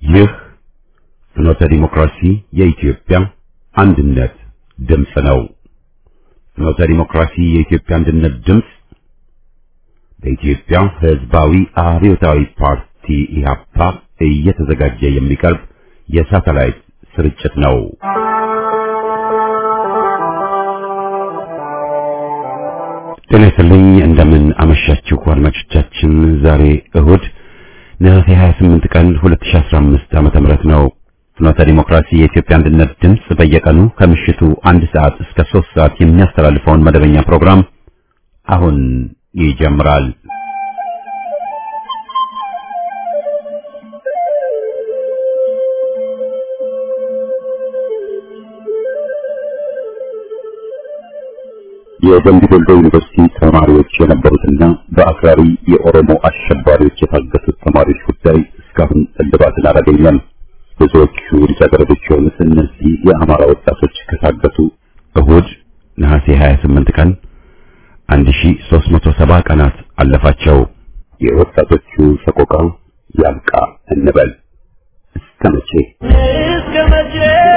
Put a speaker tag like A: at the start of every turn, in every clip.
A: ይህ ፍኖተ ዲሞክራሲ የኢትዮጵያ አንድነት ድምፅ ነው። ፍኖተ ዲሞክራሲ የኢትዮጵያ አንድነት ድምፅ በኢትዮጵያ ሕዝባዊ አብዮታዊ ፓርቲ ኢህአፓ እየተዘጋጀ የሚቀርብ የሳተላይት ስርጭት ነው። ጤና ይስጥልኝ። እንደምን አመሻችሁ አድማጮቻችን። ዛሬ እሁድ ነሐሴ 28 ቀን 2015 ዓመተ ምህረት ነው። ፍኖተ ዲሞክራሲ የኢትዮጵያ አንድነት ድምፅ በየቀኑ ከምሽቱ አንድ ሰዓት እስከ ሶስት ሰዓት የሚያስተላልፈውን መደበኛ ፕሮግራም አሁን ይጀምራል። የደምቢ ዶሎ ዩኒቨርሲቲ ተማሪዎች የነበሩትና በአክራሪ የኦሮሞ አሸባሪዎች የታገቱት ተማሪዎች ጉዳይ እስካሁን እልባትን አላገኘም። ብዙዎቹ ልጃገረዶች የሆኑት እነዚህ የአማራ ወጣቶች ከታገቱ እሁድ ነሐሴ 28 ቀን 1370 ቀናት አለፋቸው። የወጣቶቹ ሰቆቃ ያብቃ እንበል። እስከ መቼ
B: እስከ መቼ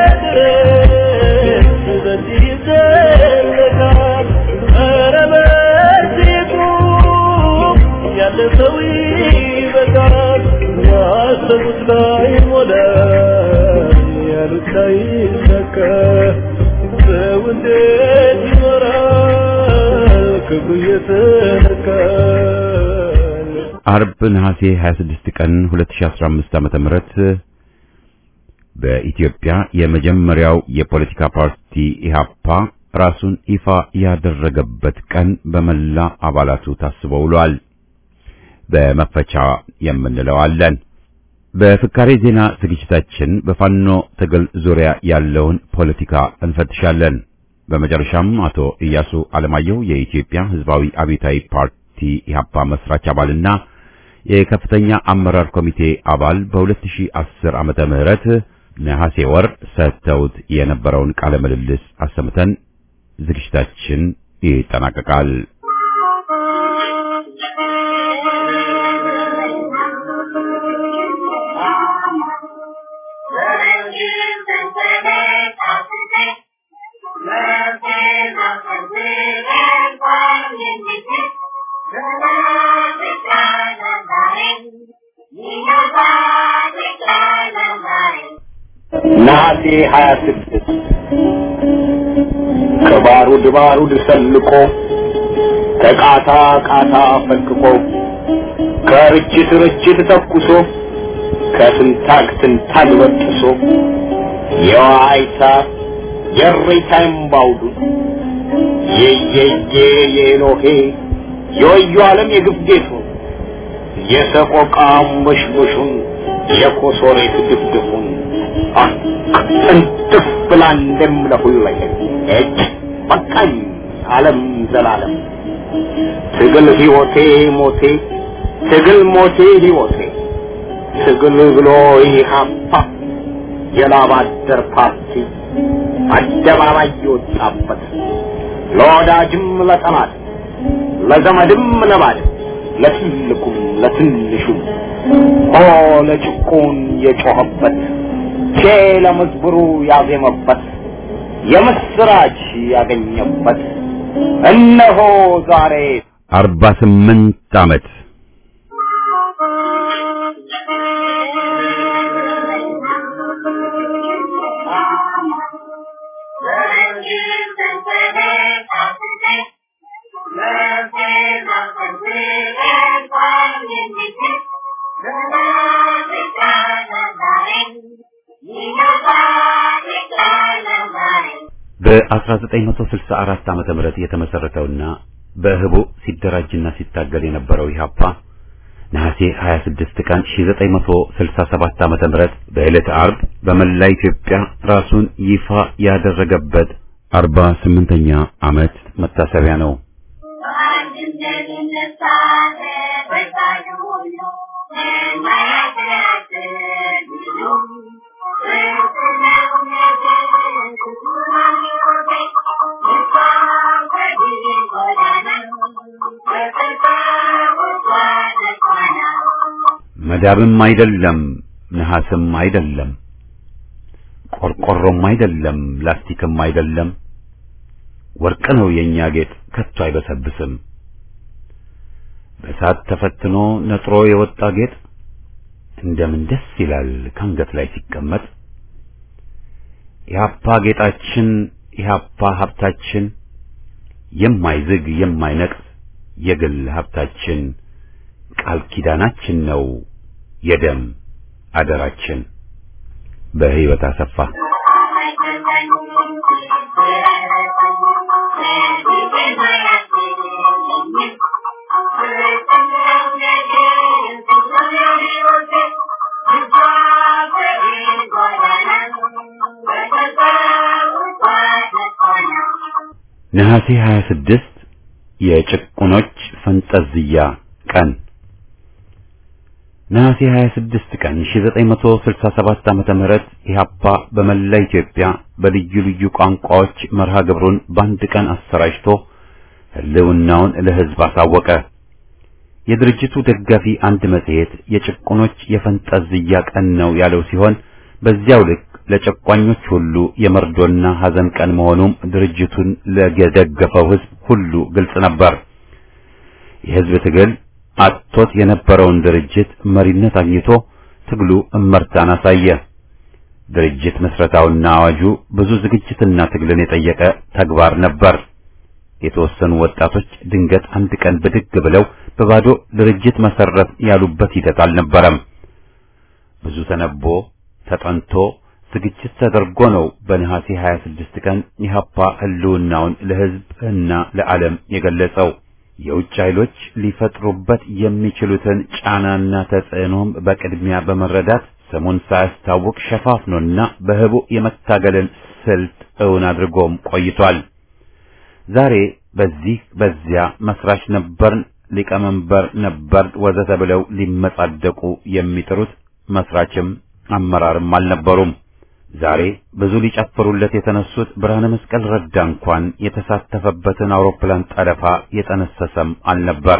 B: ድረስ በዚህ ይዘለቃል? ኧረ በዚህ ቁም፣ ያለ ሰው ይበቃል። ያሰቡት ላይ ሞላ፣ ያሉት ላይ ሰካ። ሰው እንዴት ይኖራል ክብሩ እየተነካ?
A: አርብ ነሐሴ 26 ቀን 2015 ዓመተ ምህረት በኢትዮጵያ የመጀመሪያው የፖለቲካ ፓርቲ ኢህአፓ ራሱን ይፋ ያደረገበት ቀን በመላ አባላቱ ታስቦ ውሏል። በመፈቻ የምንለው አለን። በፍካሬ ዜና ዝግጅታችን በፋኖ ትግል ዙሪያ ያለውን ፖለቲካ እንፈትሻለን። በመጨረሻም አቶ ኢያሱ አለማየሁ የኢትዮጵያ ሕዝባዊ አብዮታዊ ፓርቲ ኢህአፓ መስራች አባልና የከፍተኛ አመራር ኮሚቴ አባል በ2010 ዓመተ ምህረት ነሐሴ ወር ሰጥተውት የነበረውን ቃለ ምልልስ አሰምተን ዝግጅታችን ይጠናቀቃል።
C: ነሐሴ 26 ከባሩድ ባሩድ ሰልቆ ከቃታ ቃታ ፈንቅቆ ከርችት ርችት ተኩሶ ከትንታግ ትንታግ በጥሶ የዋይታ የሬታ እምባውዱ የየየ የኤሎሄ የወዩ ዓለም የግብጌቱ የሰቆቃ ሙሽሙሹን የኮሶሬት ድፍድፉን እንጥፍ ብላ እንደምለሁለኝ እጅ በቃኝ ዓለም ዘላለም ትግል ሕይወቴ ሞቴ ትግል ሞቴ ሕይወቴ ትግል ብሎ ኢህአፓ የላብ አደር ፓርቲ አደባባይ የወጣበት ለወዳጅም ለጠላት ለዘመድም ለባድም ለትልቁም ለትንሹም ሆ ለጭቁን የጮኸበት ቼ ለመዝብሩ ያዜመበት የምስራች ያገኘበት እነሆ ዛሬ
A: አርባ ስምንት ዓመት በ1964 ዓመተ ምህረት የተመሰረተውና በህቡ ሲደራጅና ሲታገል የነበረው ኢህአፓ ነሐሴ 26 ቀን 1967 ዓመተ ምህረት በዕለተ ዓርብ በመላ ኢትዮጵያ ራሱን ይፋ ያደረገበት 48ኛ ዓመት መታሰቢያ ነው። መዳብም አይደለም ነሐስም አይደለም፣ ቆርቆሮም አይደለም፣ ላስቲክም አይደለም። ወርቅ ነው የኛ ጌጥ ከቶ አይበሰብስም። በእሳት ተፈትኖ ነጥሮ የወጣ ጌጥ እንደምን ደስ ይላል ከአንገት ላይ ሲቀመጥ። ኢህአፓ ጌጣችን፣ ኢህአፓ ሀብታችን፣ የማይዝግ የማይነቅስ የግል ሀብታችን፣ ቃል ኪዳናችን ነው የደም አደራችን። በህይወት አሰፋ ነሐሴ 26 የጭቁኖች ፈንጠዝያ ቀን ነሐሴ 26 ቀን 1967 ዓመተ ምህረት ኢህአፓ በመላ ኢትዮጵያ በልዩ ልዩ ቋንቋዎች መርሃ ግብሩን በአንድ ቀን አሰራጭቶ ህልውናውን ለህዝብ አሳወቀ። የድርጅቱ ደጋፊ አንድ መጽሔት የጭቁኖች የፈንጠዝያ ቀን ነው ያለው ሲሆን በዚያው ልክ ለጨቋኞች ሁሉ የመርዶና ሐዘን ቀን መሆኑም ድርጅቱን ለደገፈው ህዝብ ሁሉ ግልጽ ነበር። የህዝብ ትግል አጥቶት የነበረውን ድርጅት መሪነት አግኝቶ ትግሉ እመርታን አሳየ። ድርጅት መስረታውና አዋጁ ብዙ ዝግጅትና ትግልን የጠየቀ ተግባር ነበር። የተወሰኑ ወጣቶች ድንገት አንድ ቀን ብድግ ብለው በባዶ ድርጅት መሰረት ያሉበት ሂደት አልነበረም። ብዙ ተነቦ ተጠንቶ ዝግጅት ተደርጎ ነው በነሐሴ 26 ቀን ኢህአፓ ህልውናውን ለህዝብ እና ለዓለም የገለጸው። የውጭ ኃይሎች ሊፈጥሩበት የሚችሉትን ጫናና ተጽዕኖም በቅድሚያ በመረዳት ስሙን ሳያስታውቅ ሸፋፍኖና በህቡ የመታገልን ስልት እውን አድርጎም ቆይቷል። ዛሬ በዚህ በዚያ መስራች ነበርን፣ ሊቀመንበር ነበር ወዘተ ብለው ሊመጻደቁ የሚጥሩት መስራችም አመራርም አልነበሩም። ዛሬ ብዙ ሊጨፍሩለት የተነሱት ብርሃነ መስቀል ረዳ እንኳን የተሳተፈበትን አውሮፕላን ጠለፋ የጠነሰሰም አልነበር።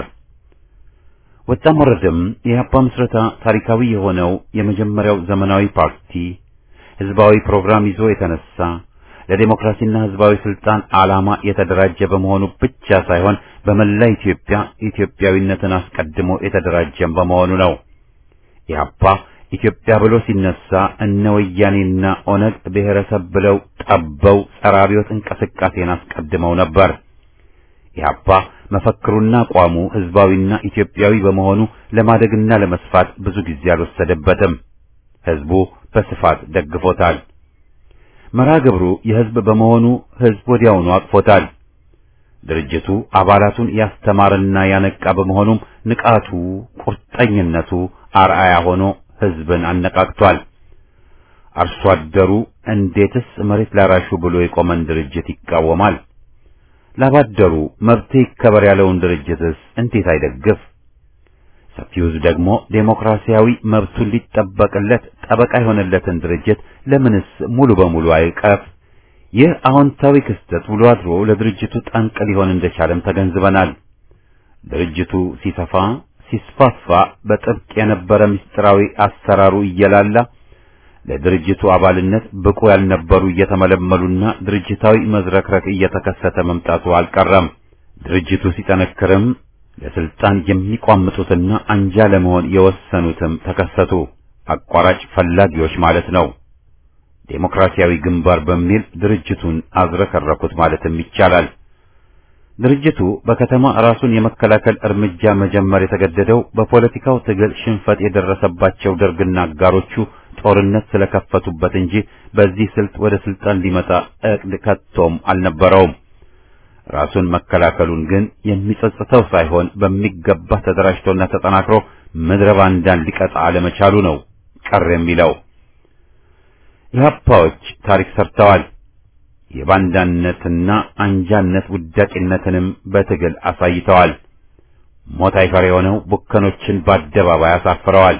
A: ወጣም ወረደም የኢህአፓ ምስረታ ታሪካዊ የሆነው የመጀመሪያው ዘመናዊ ፓርቲ ህዝባዊ ፕሮግራም ይዞ የተነሳ ለዴሞክራሲና ህዝባዊ ስልጣን ዓላማ የተደራጀ በመሆኑ ብቻ ሳይሆን በመላ ኢትዮጵያ ኢትዮጵያዊነትን አስቀድሞ የተደራጀም በመሆኑ ነው። ኢህአፓ ኢትዮጵያ ብሎ ሲነሳ እነ ወያኔና ኦነግ ብሔረሰብ ብለው ጠበው ጸረ አብዮት እንቅስቃሴን አስቀድመው ነበር። ኢህአፓ መፈክሩና አቋሙ ህዝባዊና ኢትዮጵያዊ በመሆኑ ለማደግና ለመስፋት ብዙ ጊዜ አልወሰደበትም። ህዝቡ በስፋት ደግፎታል። መርሃ ግብሩ የህዝብ በመሆኑ ህዝብ ወዲያውኑ አቅፎታል። ድርጅቱ አባላቱን ያስተማረና ያነቃ በመሆኑም ንቃቱ፣ ቁርጠኝነቱ አርአያ ሆኖ ህዝብን አነቃቅቷል። አርሶ አደሩ እንዴትስ መሬት ላራሹ ብሎ የቆመን ድርጅት ይቃወማል? ላባደሩ መብት ይከበር ያለውን ድርጅትስ እንዴት አይደግፍ? ሰፊው ህዝብ ደግሞ ዴሞክራሲያዊ መብቱን ሊጠበቅለት ጠበቃ የሆነለትን ድርጅት ለምንስ ሙሉ በሙሉ አይቀፍ? ይህ አዎንታዊ ክስተት ውሎ አድሮ ለድርጅቱ ጠንቅ ሊሆን እንደቻለም ተገንዝበናል። ድርጅቱ ሲሰፋ ሲስፋፋ በጥብቅ የነበረ ምስጢራዊ አሰራሩ እየላላ ለድርጅቱ አባልነት ብቁ ያልነበሩ እየተመለመሉና ድርጅታዊ መዝረክረክ እየተከሰተ መምጣቱ አልቀረም። ድርጅቱ ሲጠነክርም ለስልጣን የሚቋምጡትና አንጃ ለመሆን የወሰኑትም ተከሰቱ። አቋራጭ ፈላጊዎች ማለት ነው። ዴሞክራሲያዊ ግንባር በሚል ድርጅቱን አዝረከረኩት ማለትም ይቻላል። ድርጅቱ በከተማ ራሱን የመከላከል እርምጃ መጀመር የተገደደው በፖለቲካው ትግል ሽንፈት የደረሰባቸው ደርግና አጋሮቹ ጦርነት ስለከፈቱበት እንጂ በዚህ ስልት ወደ ስልጣን ሊመጣ እቅድ ከቶም አልነበረውም። ራሱን መከላከሉን ግን የሚጸጽተው ሳይሆን በሚገባ ተደራጅቶና ተጠናክሮ ምድረ ባንዳን ሊቀጣ አለመቻሉ ነው ቀር የሚለው። ኢህአፓዎች ታሪክ ሰርተዋል። የባንዳነትና አንጃነት ውዳቂነትንም በትግል አሳይተዋል። ሞት አይፈር የሆነው ቡከኖችን በአደባባይ አሳፍረዋል።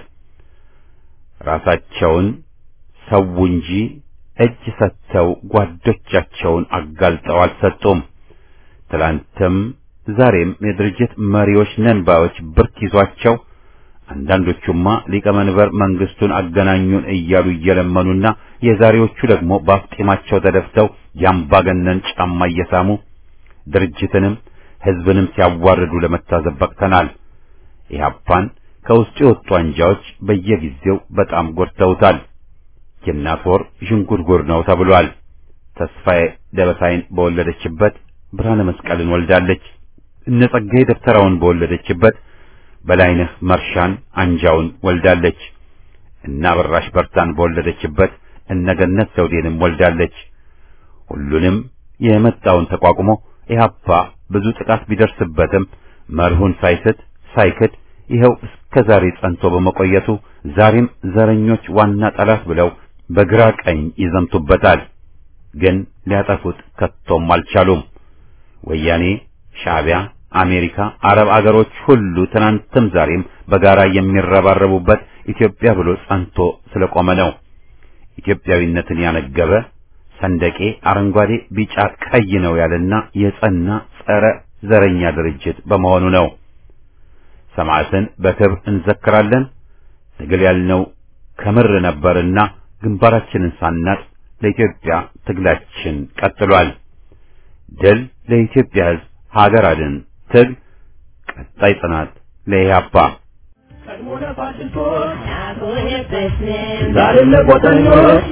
A: ራሳቸውን ሰው እንጂ እጅ ሰጥተው ጓዶቻቸውን አጋልጠው አልሰጡም። ትላንትም ዛሬም የድርጅት መሪዎች ነን ባዮች ብርክ ይዟቸው አንዳንዶቹማ ሊቀመንበር መንግስቱን አገናኙን እያሉ እየለመኑና የዛሬዎቹ ደግሞ በአፍጢማቸው ተደፍተው የአምባገነን ጫማ እየሳሙ ድርጅትንም ህዝብንም ሲያዋርዱ ለመታዘብ በቅተናል። ኢህአፓን ከውስጡ የወጡ አንጃዎች በየጊዜው በጣም ጎድተውታል። የእናት ወር ዥንጉርጉር ነው ተብሏል። ተስፋዬ ደበሳይን በወለደችበት ብርሃነ መስቀልን ወልዳለች። እነ ጸጋዬ ደብተራውን በወለደችበት በላይነህ መርሻን አንጃውን ወልዳለች። እነ አበራሽ በርታን በወለደችበት እነ ገነት ዘውዴንም ወልዳለች። ሁሉንም የመጣውን ተቋቁሞ ኢህአፓ ብዙ ጥቃት ቢደርስበትም መርሁን ሳይስት ሳይክድ ይኸው እስከ ዛሬ ጸንቶ በመቆየቱ ዛሬም ዘረኞች ዋና ጠላት ብለው በግራ ቀኝ ይዘምቱበታል። ግን ሊያጠፉት ከቶም አልቻሉም። ወያኔ፣ ሻዕቢያ፣ አሜሪካ፣ አረብ አገሮች ሁሉ ትናንትም ዛሬም በጋራ የሚረባረቡበት ኢትዮጵያ ብሎ ጸንቶ ስለቆመ ነው። ኢትዮጵያዊነትን ያነገበ ሰንደቄ አረንጓዴ፣ ቢጫ፣ ቀይ ነው ያለና የጸና ጸረ ዘረኛ ድርጅት በመሆኑ ነው። ሰማዕትን በክብር እንዘክራለን። ትግል ያልነው ከምር ነበርና ግንባራችንን ሳናጥ ለኢትዮጵያ ትግላችን ቀጥሏል። ድል ለኢትዮጵያ ሕዝብ፣ ሀገር አድን ትግል፣ ቀጣይ ጽናት ለኢህአፓ።
B: ቀድሞ ለፋሽስቶች ዛሬም ለቆጠኞች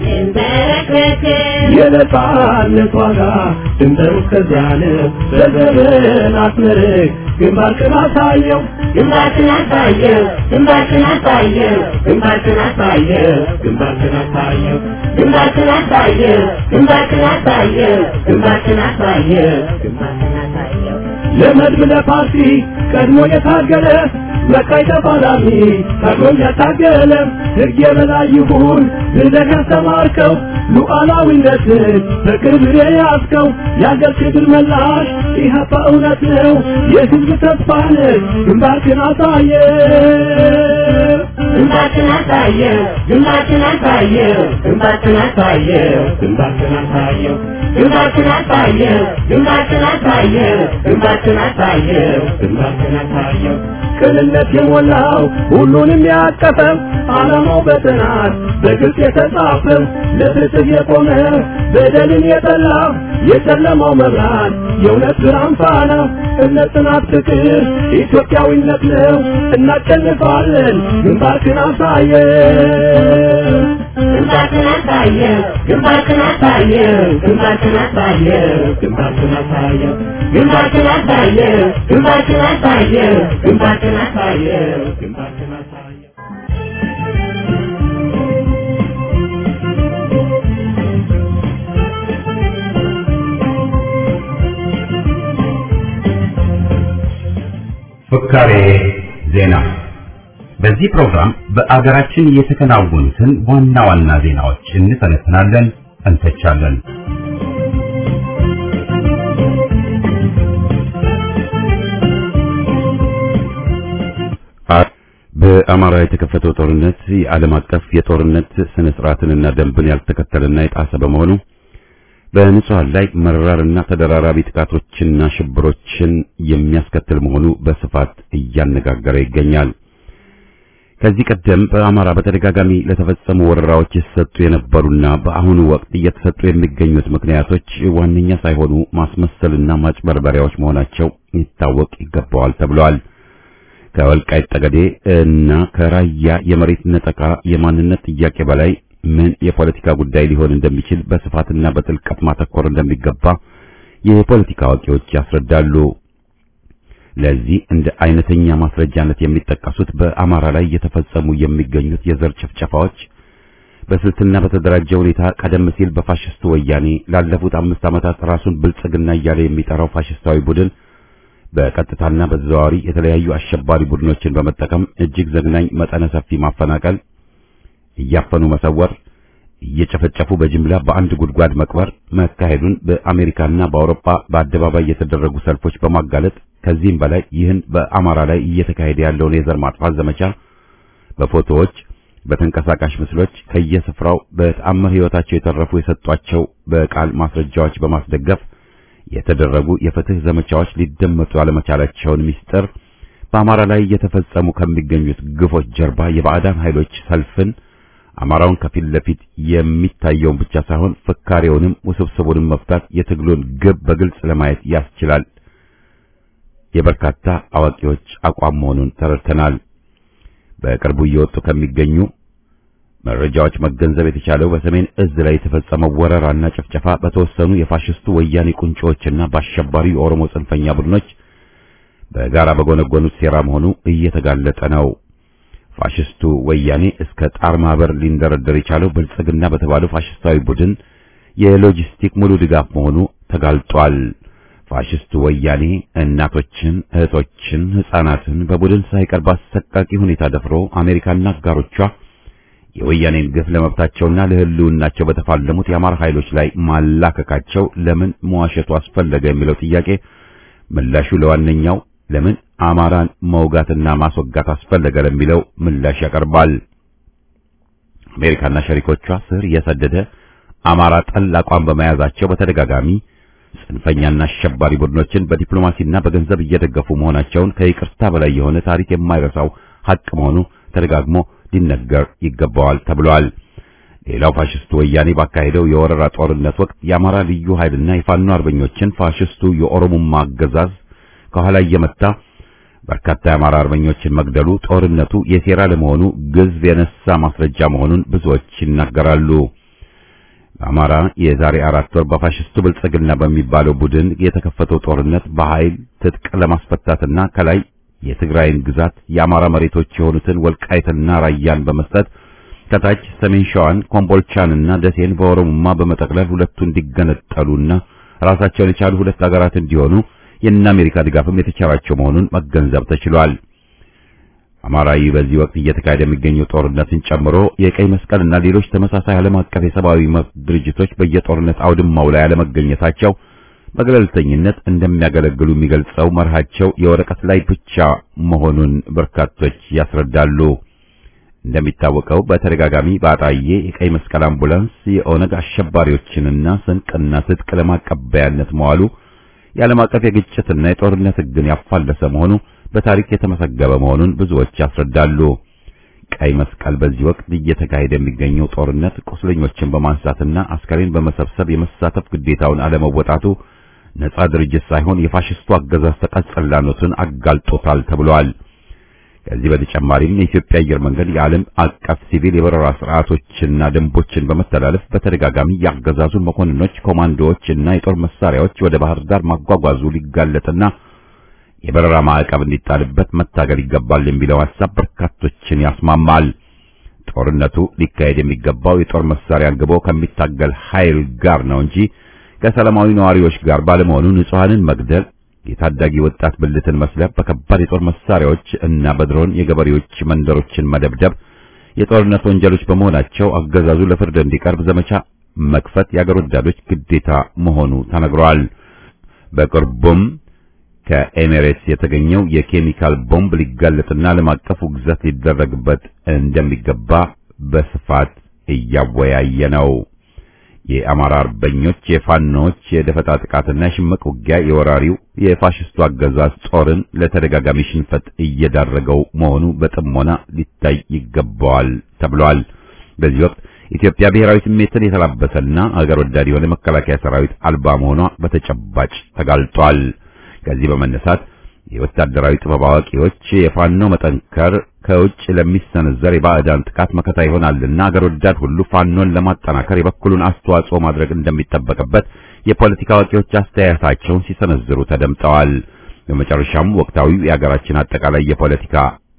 B: የነጻነት ዋጋ ድንበሩ እስከዚያ ነው። በዘመን አስመርቅ ግንባርክን አሳየው ግንባርክን አሳየው ግንባርክን አሳየው ግንባርክን አሳየው ግንባርክን አሳየው ግንባርክን አሳየው ግንባርክን አሳየው ግንባርክን አሳየው ግንባርክን አሳየው ለመድብ ለፓርቲ ቀድሞ የታገለ መካይ ተፋላሚ ቀድሞ ያታገለ ሕግ የበላይ ይሁን ብለህ ያስተማርከው ሉዓላዊነትን በክብር የያዝከው የአገር ክብር መላሽ ኢህአፓ እውነት ነው የሕዝብ ተስፋ ነህ ግንባርክን አሳየ ግንባርክን አሳየው ግንባርክን አሳየው ግንባርክን አሳየው ግንባርክን አሳየው ግንባርክን አሳየው ግንባርክን አሳየው ግንባርክን አሳየው ግንባርክን አሳየው ቅንነት የሞላው ሁሉንም ያቀፈው ዓላማው በጥናት በግልጽ የተጻፈው ለፍትህ የቆመ በደልን የጠላ የጨለማው መብራት የእውነት ብርሃን ፋና እምነት፣ ጽናት፣ ፍቅር ኢትዮጵያዊነት ነው። እናሸንፋለን። ግንባርክን አሳየው ግንባርክን አሳየው ግንባርክን አሳየው ግንባርክን አሳየው ግንባርክን አሳየው ግንባርክን አሳየው ግንባርክን አሳየው ግንባርክን አሳየው ግንባርክን አሳየው
A: ፍካሬ ዜና። በዚህ ፕሮግራም በአገራችን የተከናወኑትን ዋና ዋና ዜናዎች እንተነትናለን፣ እንተቻለን። በአማራ የተከፈተው ጦርነት የዓለም አቀፍ የጦርነት ስነ ስርዓትንና ደንብን ያልተከተለና የጣሰ በመሆኑ በንጹሃን ላይ መራርና ተደራራቢ ጥቃቶችና ሽብሮችን የሚያስከትል መሆኑ በስፋት እያነጋገረ ይገኛል። ከዚህ ቀደም በአማራ በተደጋጋሚ ለተፈጸሙ ወረራዎች የተሰጡ የነበሩና በአሁኑ ወቅት እየተሰጡ የሚገኙት ምክንያቶች ዋነኛ ሳይሆኑ ማስመሰልና ማጭበርበሪያዎች መሆናቸው ይታወቅ ይገባዋል ተብሏል። ከወልቃይት ጠገዴ እና ከራያ የመሬት ነጠቃ የማንነት ጥያቄ በላይ ምን የፖለቲካ ጉዳይ ሊሆን እንደሚችል በስፋትና በጥልቀት ማተኮር እንደሚገባ የፖለቲካ አዋቂዎች ያስረዳሉ። ለዚህ እንደ አይነተኛ ማስረጃነት የሚጠቀሱት በአማራ ላይ እየተፈጸሙ የሚገኙት የዘር ጭፍጨፋዎች በስልትና በተደራጀ ሁኔታ ቀደም ሲል በፋሽስቱ ወያኔ ላለፉት አምስት ዓመታት ራሱን ብልጽግና እያለ የሚጠራው ፋሽስታዊ ቡድን በቀጥታና በተዘዋዋሪ የተለያዩ አሸባሪ ቡድኖችን በመጠቀም እጅግ ዘግናኝ መጠነ ሰፊ ማፈናቀል፣ እያፈኑ መሰወር፣ እየጨፈጨፉ በጅምላ በአንድ ጉድጓድ መቅበር መካሄዱን በአሜሪካና በአውሮፓ በአደባባይ የተደረጉ ሰልፎች በማጋለጥ ከዚህም በላይ ይህን በአማራ ላይ እየተካሄደ ያለውን የዘር ማጥፋት ዘመቻ በፎቶዎች፣ በተንቀሳቃሽ ምስሎች ከየስፍራው በተአምር ሕይወታቸው የተረፉ የሰጧቸው በቃል ማስረጃዎች በማስደገፍ የተደረጉ የፍትህ ዘመቻዎች ሊደመጡ አለመቻላቸውን ምስጢር በአማራ ላይ እየተፈጸሙ ከሚገኙት ግፎች ጀርባ የባዕዳን ኃይሎች ሰልፍን አማራውን ከፊት ለፊት የሚታየውን ብቻ ሳይሆን ፍካሬውንም ውስብስቡንም መፍታት የትግሉን ግብ በግልጽ ለማየት ያስችላል። የበርካታ አዋቂዎች አቋም መሆኑን ተረድተናል። በቅርቡ እየወጡ ከሚገኙ መረጃዎች መገንዘብ የተቻለው በሰሜን እዝ ላይ የተፈጸመው ወረራና ጭፍጨፋ በተወሰኑ የፋሽስቱ ወያኔ ቁንጮዎችና በአሸባሪው የኦሮሞ ጽንፈኛ ቡድኖች በጋራ በጎነጎኑት ሴራ መሆኑ እየተጋለጠ ነው። ፋሽስቱ ወያኔ እስከ ጣር ማህበር ሊንደረደር የቻለው ብልጽግና በተባለው ፋሽስታዊ ቡድን የሎጂስቲክ ሙሉ ድጋፍ መሆኑ ተጋልጧል። ፋሽስቱ ወያኔ እናቶችን፣ እህቶችን፣ ሕፃናትን በቡድን ሳይቀር በአሰቃቂ ሁኔታ ደፍሮ አሜሪካና አጋሮቿ የወያኔን ግፍ ለመብታቸውና ለሕልውናቸው በተፋለሙት የአማራ ኃይሎች ላይ ማላከካቸው ለምን መዋሸቱ አስፈለገ የሚለው ጥያቄ ምላሹ ለዋነኛው ለምን አማራን መውጋትና ማስወጋት አስፈለገ ለሚለው ምላሽ ያቀርባል። አሜሪካና ሸሪኮቿ ስር የሰደደ አማራ ጠል አቋም በመያዛቸው በተደጋጋሚ ጽንፈኛና አሸባሪ ቡድኖችን በዲፕሎማሲና በገንዘብ እየደገፉ መሆናቸውን ከይቅርታ በላይ የሆነ ታሪክ የማይረሳው ሐቅ መሆኑ ተደጋግሞ ሊነገር ይገባዋል ተብሏል። ሌላው ፋሽስቱ ወያኔ ባካሄደው የወረራ ጦርነት ወቅት የአማራ ልዩ ኃይልና የፋኖ አርበኞችን ፋሽስቱ የኦሮሞማ አገዛዝ ከኋላ እየመታ በርካታ የአማራ አርበኞችን መግደሉ ጦርነቱ የሴራ ለመሆኑ ግዝፍ የነሳ ማስረጃ መሆኑን ብዙዎች ይናገራሉ። በአማራ የዛሬ አራት ወር በፋሽስቱ ብልጽግና በሚባለው ቡድን የተከፈተው ጦርነት በኃይል ትጥቅ ለማስፈታትና ከላይ የትግራይን ግዛት የአማራ መሬቶች የሆኑትን ወልቃይትና ራያን በመስጠት ከታች ሰሜን ሸዋን ኮምቦልቻንና ደሴን በኦሮሞማ በመጠቅለል ሁለቱ እንዲገነጠሉና ራሳቸውን የቻሉ ሁለት ሀገራት እንዲሆኑ የእነ አሜሪካ ድጋፍም የተቻላቸው መሆኑን መገንዘብ ተችሏል። አማራዊ በዚህ ወቅት እየተካሄደ የሚገኘው ጦርነትን ጨምሮ የቀይ መስቀልና ሌሎች ተመሳሳይ ዓለም አቀፍ የሰብአዊ መብት ድርጅቶች በየጦርነት አውድማው ላይ አለመገኘታቸው በገለልተኝነት እንደሚያገለግሉ የሚገልጸው መርሃቸው የወረቀት ላይ ብቻ መሆኑን በርካቶች ያስረዳሉ። እንደሚታወቀው በተደጋጋሚ በአጣዬ የቀይ መስቀል አምቡላንስ የኦነግ አሸባሪዎችንና ስንቅና ትጥቅ ለማቀበያነት መዋሉ የዓለም አቀፍ የግጭትና የጦርነት ሕግን ያፋለሰ መሆኑ በታሪክ የተመሰገበ መሆኑን ብዙዎች ያስረዳሉ። ቀይ መስቀል በዚህ ወቅት እየተካሄደ የሚገኘው ጦርነት ቁስለኞችን በማንሳትና አስከሬን በመሰብሰብ የመሳተፍ ግዴታውን አለመወጣቱ ነጻ ድርጅት ሳይሆን የፋሽስቱ አገዛዝ ተቀጽላኖትን አጋልጦታል ተብሏል። ከዚህ በተጨማሪም የኢትዮጵያ አየር መንገድ የዓለም አቀፍ ሲቪል የበረራ ስርዓቶችና ደንቦችን በመተላለፍ በተደጋጋሚ የአገዛዙን መኮንኖች፣ ኮማንዶዎች እና የጦር መሳሪያዎች ወደ ባህር ዳር ማጓጓዙ ሊጋለጥና የበረራ ማዕቀብ እንዲጣልበት መታገል ይገባል የሚለው ሐሳብ በርካቶችን ያስማማል። ጦርነቱ ሊካሄድ የሚገባው የጦር መሳሪያ አንግቦ ከሚታገል ኃይል ጋር ነው እንጂ ከሰላማዊ ነዋሪዎች ጋር ባለመሆኑ ንጹሐንን መግደል፣ የታዳጊ ወጣት ብልትን መስለብ፣ በከባድ የጦር መሳሪያዎች እና በድሮን የገበሬዎች መንደሮችን መደብደብ የጦርነት ወንጀሎች በመሆናቸው አገዛዙ ለፍርድ እንዲቀርብ ዘመቻ መክፈት የአገር ወዳዶች ግዴታ መሆኑ ተነግሯል። በቅርቡም ከኤሚሬትስ የተገኘው የኬሚካል ቦምብ ሊጋለጥና ዓለም አቀፍ ውግዘት ሊደረግበት እንደሚገባ በስፋት እያወያየ ነው። የአማራ አርበኞች የፋኖች የደፈጣ ጥቃትና የሽምቅ ውጊያ የወራሪው የፋሽስቱ አገዛዝ ጦርን ለተደጋጋሚ ሽንፈት እየዳረገው መሆኑ በጥሞና ሊታይ ይገባዋል ተብሏል። በዚህ ወቅት ኢትዮጵያ ብሔራዊ ስሜትን የተላበሰና አገር ወዳድ የሆነ መከላከያ ሰራዊት አልባ መሆኗ በተጨባጭ ተጋልጧል። ከዚህ በመነሳት የወታደራዊ ጥበብ አዋቂዎች የፋኖ መጠንከር ከውጭ ለሚሰነዘር የባዕዳን ጥቃት መከታ ይሆናልና አገር ወዳድ ሁሉ ፋኖን ለማጠናከር የበኩሉን አስተዋጽኦ ማድረግ እንደሚጠበቅበት የፖለቲካ አዋቂዎች አስተያየታቸውን ሲሰነዝሩ ተደምጠዋል። በመጨረሻም ወቅታዊው የሀገራችን አጠቃላይ የፖለቲካ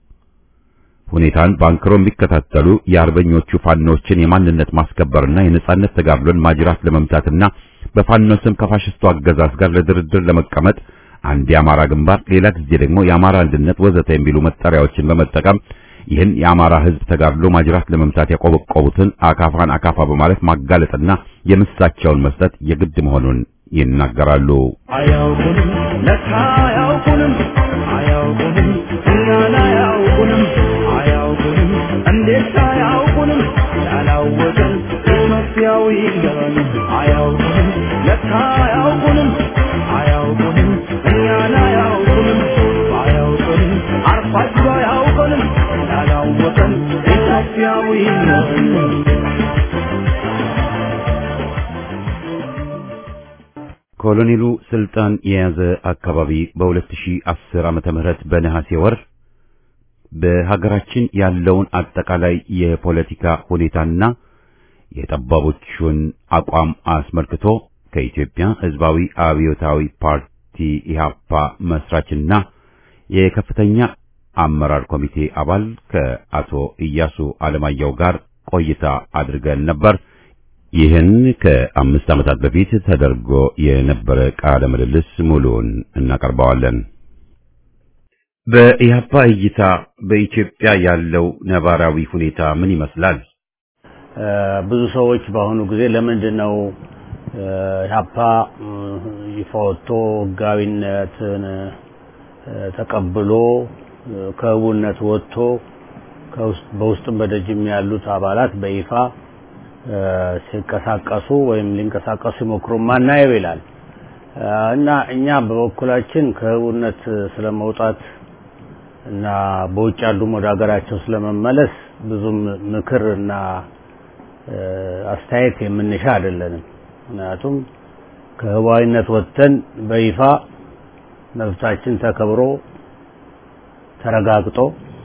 A: ሁኔታን ባንክሮ የሚከታተሉ የአርበኞቹ ፋኖችን የማንነት ማስከበርና የነጻነት ተጋድሎን ማጅራት ለመምታትና በፋኖ ስም ከፋሽስቱ አገዛዝ ጋር ለድርድር ለመቀመጥ አንድ የአማራ ግንባር፣ ሌላ ጊዜ ደግሞ የአማራ አንድነት ወዘተ የሚሉ መጠሪያዎችን በመጠቀም ይህን የአማራ ሕዝብ ተጋድሎ ማጅራት ለመምታት ያቆበቆቡትን አካፋን አካፋ በማለት ማጋለጥና የምሳቸውን መስጠት የግድ መሆኑን ይናገራሉ።
B: አያውቁንም ለካ አያውቁንም አያውቁንም እኛን አያውቁንም አያውቁንም እንዴት አያውቁንም ያላወቀን ኢትዮጵያዊ ይገባል አያውቁንም ለካ አያውቁንም አያውቁንም እኛን አያውቁንም አያውቁንም ከፋችሁ አያውቀንም ያላወቀን ኢትዮጵያዊ ነን
A: ኮሎኔሉ ስልጣን የያዘ አካባቢ በ2010 ዓመተ ምህረት በነሐሴ ወር በሀገራችን ያለውን አጠቃላይ የፖለቲካ ሁኔታና የጠባቦቹን አቋም አስመልክቶ ከኢትዮጵያ ሕዝባዊ አብዮታዊ ፓርቲ ኢህአፓ መስራችና የከፍተኛ አመራር ኮሚቴ አባል ከአቶ ኢያሱ አለማየሁ ጋር ቆይታ አድርገን ነበር። ይህን ከአምስት ዓመታት በፊት ተደርጎ የነበረ ቃለ ምልልስ ሙሉውን እናቀርበዋለን። በኢህአፓ እይታ በኢትዮጵያ ያለው ነባራዊ ሁኔታ ምን ይመስላል?
D: ብዙ ሰዎች በአሁኑ ጊዜ ለምንድን ነው ኢህአፓ ይፋ ወጥቶ ህጋዊነትን ተቀብሎ ከህቡነት ወጥቶ በውስጥም በደጅም ያሉት አባላት በይፋ ሲንቀሳቀሱ ወይም ሊንቀሳቀሱ ይሞክሩ ማናየው ይላል እና እኛ በበኩላችን ከህቡነት ስለመውጣት እና በውጭ ያሉም ወደ ሀገራቸው ስለመመለስ ብዙም ምክር እና አስተያየት የምንሻ አይደለንም። ምክንያቱም ከህዋዊነት ወጥተን በይፋ መብታችን ተከብሮ ተረጋግጦ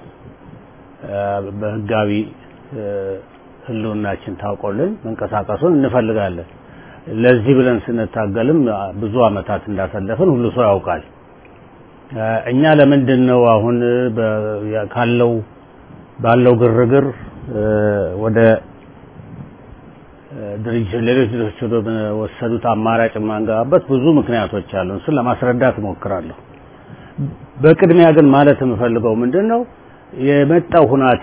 D: በህጋዊ ህልውናችን ታውቆልን መንቀሳቀሱን እንፈልጋለን። ለዚህ ብለን ስንታገልም ብዙ አመታት እንዳሳለፍን ሁሉ ሰው ያውቃል። እኛ ለምንድን ነው አሁን ካለው ባለው ግርግር ወደ ድርጅት ሌሎች ድርጅቶች ወደ ወሰዱት አማራጭ የማንገባበት ብዙ ምክንያቶች አሉ። እሱን ለማስረዳት እሞክራለሁ። በቅድሚያ ግን ማለት የምፈልገው ምንድን ነው የመጣው ሁናቴ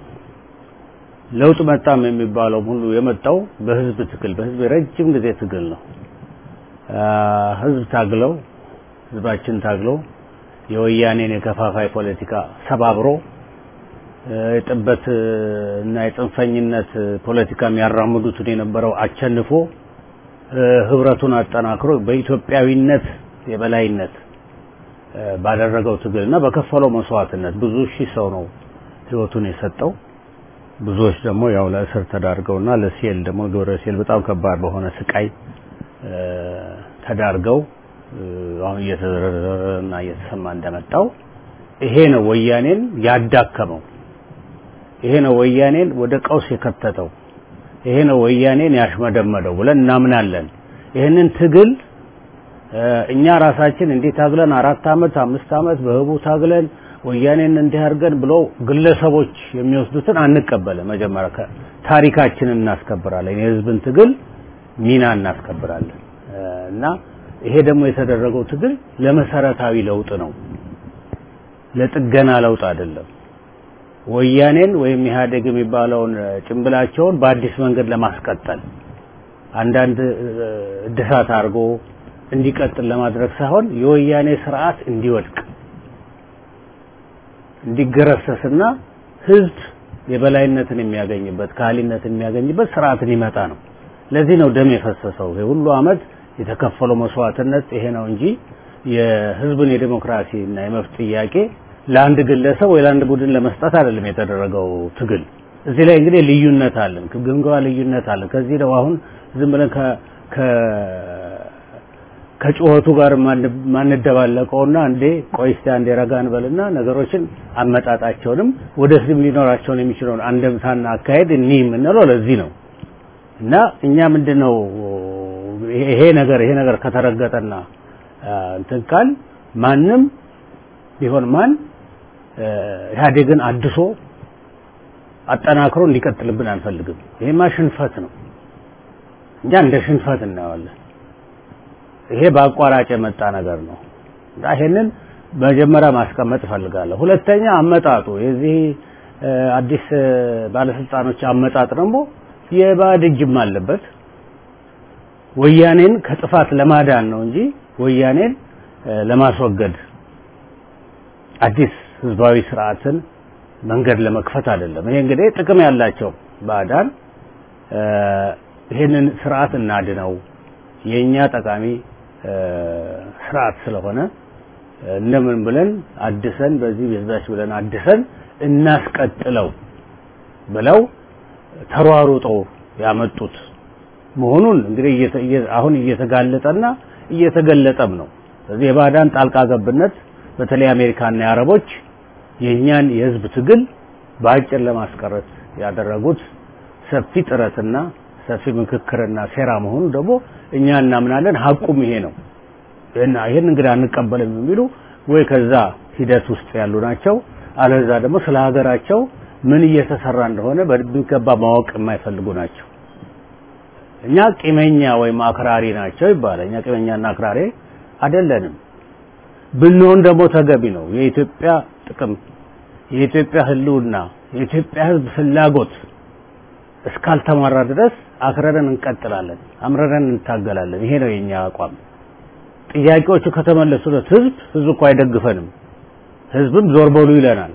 D: ለውጥ መጣም የሚባለው ሁሉ የመጣው በህዝብ ትግል በህዝብ የረጅም ጊዜ ትግል ነው። ህዝብ ታግለው ህዝባችን ታግለው የወያኔን የከፋፋይ ፖለቲካ ሰባብሮ የጥበት እና የጽንፈኝነት ፖለቲካ የሚያራምዱትን የነበረው አቸንፎ ህብረቱን አጠናክሮ በኢትዮጵያዊነት የበላይነት ባደረገው ትግል እና በከፈለው መስዋዕትነት ብዙ ሺህ ሰው ነው ህይወቱን የሰጠው። ብዙዎች ደግሞ ያው ለእስር ተዳርገውና ለሴል ደግሞ ግብረ ሴል በጣም ከባድ በሆነ ስቃይ ተዳርገው አሁን እየተዘረዘረና እየተሰማ እንደመጣው ይሄ ነው ወያኔን ያዳከመው። ይሄ ነው ወያኔን ወደ ቀውስ የከተተው። ይሄ ነው ወያኔን ያሽመደመደው ብለን እናምናለን። ይህንን ትግል እኛ ራሳችን እንዲህ ታግለን አራት አመት አምስት አመት በህቡ ታግለን ወያኔን እንዲህ አድርገን ብሎ ግለሰቦች የሚወስዱትን አንቀበልም። መጀመሪያ ታሪካችንን እናስከብራለን፣ የህዝብን ትግል ሚና እናስከብራለን እና ይሄ ደግሞ የተደረገው ትግል ለመሰረታዊ ለውጥ ነው፣ ለጥገና ለውጥ አይደለም። ወያኔን ወይም ኢህአዴግ የሚባለውን ጭንብላቸውን በአዲስ መንገድ ለማስቀጠል አንዳንድ እድሳት አድርጎ እንዲቀጥል ለማድረግ ሳይሆን የወያኔ ስርዓት እንዲወድቅ እንዲገረሰስና ህዝብ የበላይነትን የሚያገኝበት ካህሊነትን የሚያገኝበት ስርዓትን ይመጣ ነው። ለዚህ ነው ደም የፈሰሰው። ሁሉ አመት የተከፈለው መስዋዕትነት ይሄ ነው እንጂ የህዝብን የዲሞክራሲ እና የመብት ጥያቄ ለአንድ ግለሰብ ወይ ለአንድ ቡድን ለመስጠት አይደለም የተደረገው ትግል። እዚህ ላይ እንግዲህ ልዩነት አለን፣ ግምገማ ልዩነት አለን። ከዚህ ነው አሁን ዝም ብለን ከ ከጩኸቱ ጋር ማንደባለቀውና እንዴ ቆይ እስቲ አንዴ ረጋ እንበልና ነገሮችን አመጣጣቸውንም ወደፊትም ሊኖራቸውን የሚችለውን አንደምታና አካሄድ እኒህ የምንለው ለዚህ ነው እና እኛ ምንድነው ይሄ ነገር ይሄ ነገር ከተረገጠና እንትን ካል ማንም ቢሆን ማን ኢህአዴግን አድሶ አጠናክሮ እንዲቀጥልብን አንፈልግም። ይሄማ ሽንፈት ነው። እኛ እንደ ሽንፈት እናየዋለን። ይሄ በአቋራጭ የመጣ ነገር ነው እና ይሄንን መጀመሪያ ማስቀመጥ እፈልጋለሁ። ሁለተኛ አመጣጡ የዚህ አዲስ ባለስልጣኖች አመጣጥ ደግሞ የባዕድ እጅም አለበት። ወያኔን ከጥፋት ለማዳን ነው እንጂ ወያኔን ለማስወገድ አዲስ ህዝባዊ ስርዓትን መንገድ ለመክፈት አይደለም። ይሄ እንግዲህ ጥቅም ያላቸው ባዕዳን ይህንን ስርዓት እናድነው የኛ ጠቃሚ ስርዓት ስለሆነ እንደምን ብለን አድሰን በዚህ በዛች ብለን አድሰን እናስቀጥለው ብለው ተሯሩጠው ያመጡት መሆኑን እንግዲህ እየተ- እየ- አሁን እየተጋለጠና እየተገለጠም ነው። ስለዚህ የባዕዳን ጣልቃ ገብነት በተለይ አሜሪካና የአረቦች የእኛን የህዝብ ትግል በአጭር ለማስቀረት ያደረጉት ሰፊ ጥረትና ሰፊ ምክክርና ሴራ መሆኑ ደግሞ እኛ እናምናለን። ሀቁም ይሄ ነው። እና ይሄን እንግዲህ አንቀበልም የሚሉ ወይ ከዛ ሂደት ውስጥ ያሉ ናቸው፣ አለዛ ደግሞ ስለ ሀገራቸው ምን እየተሰራ እንደሆነ በሚገባ ማወቅ የማይፈልጉ ናቸው። እኛ ቂመኛ ወይም አክራሪ ናቸው ይባላል። እኛ ቂመኛና አክራሪ አይደለንም። ብንሆን ደግሞ ተገቢ ነው። የኢትዮጵያ ጥቅም፣ የኢትዮጵያ ህልውና፣ የኢትዮጵያ ህዝብ ፍላጎት እስካልተማራ ድረስ አክረረን እንቀጥላለን፣ አምረረን እንታገላለን። ይሄ ነው የኛ አቋም። ጥያቄዎቹ ከተመለሱለት ህዝብ ህዝብ እኮ አይደግፈንም። ህዝብም ዞር በሉ ይለናል።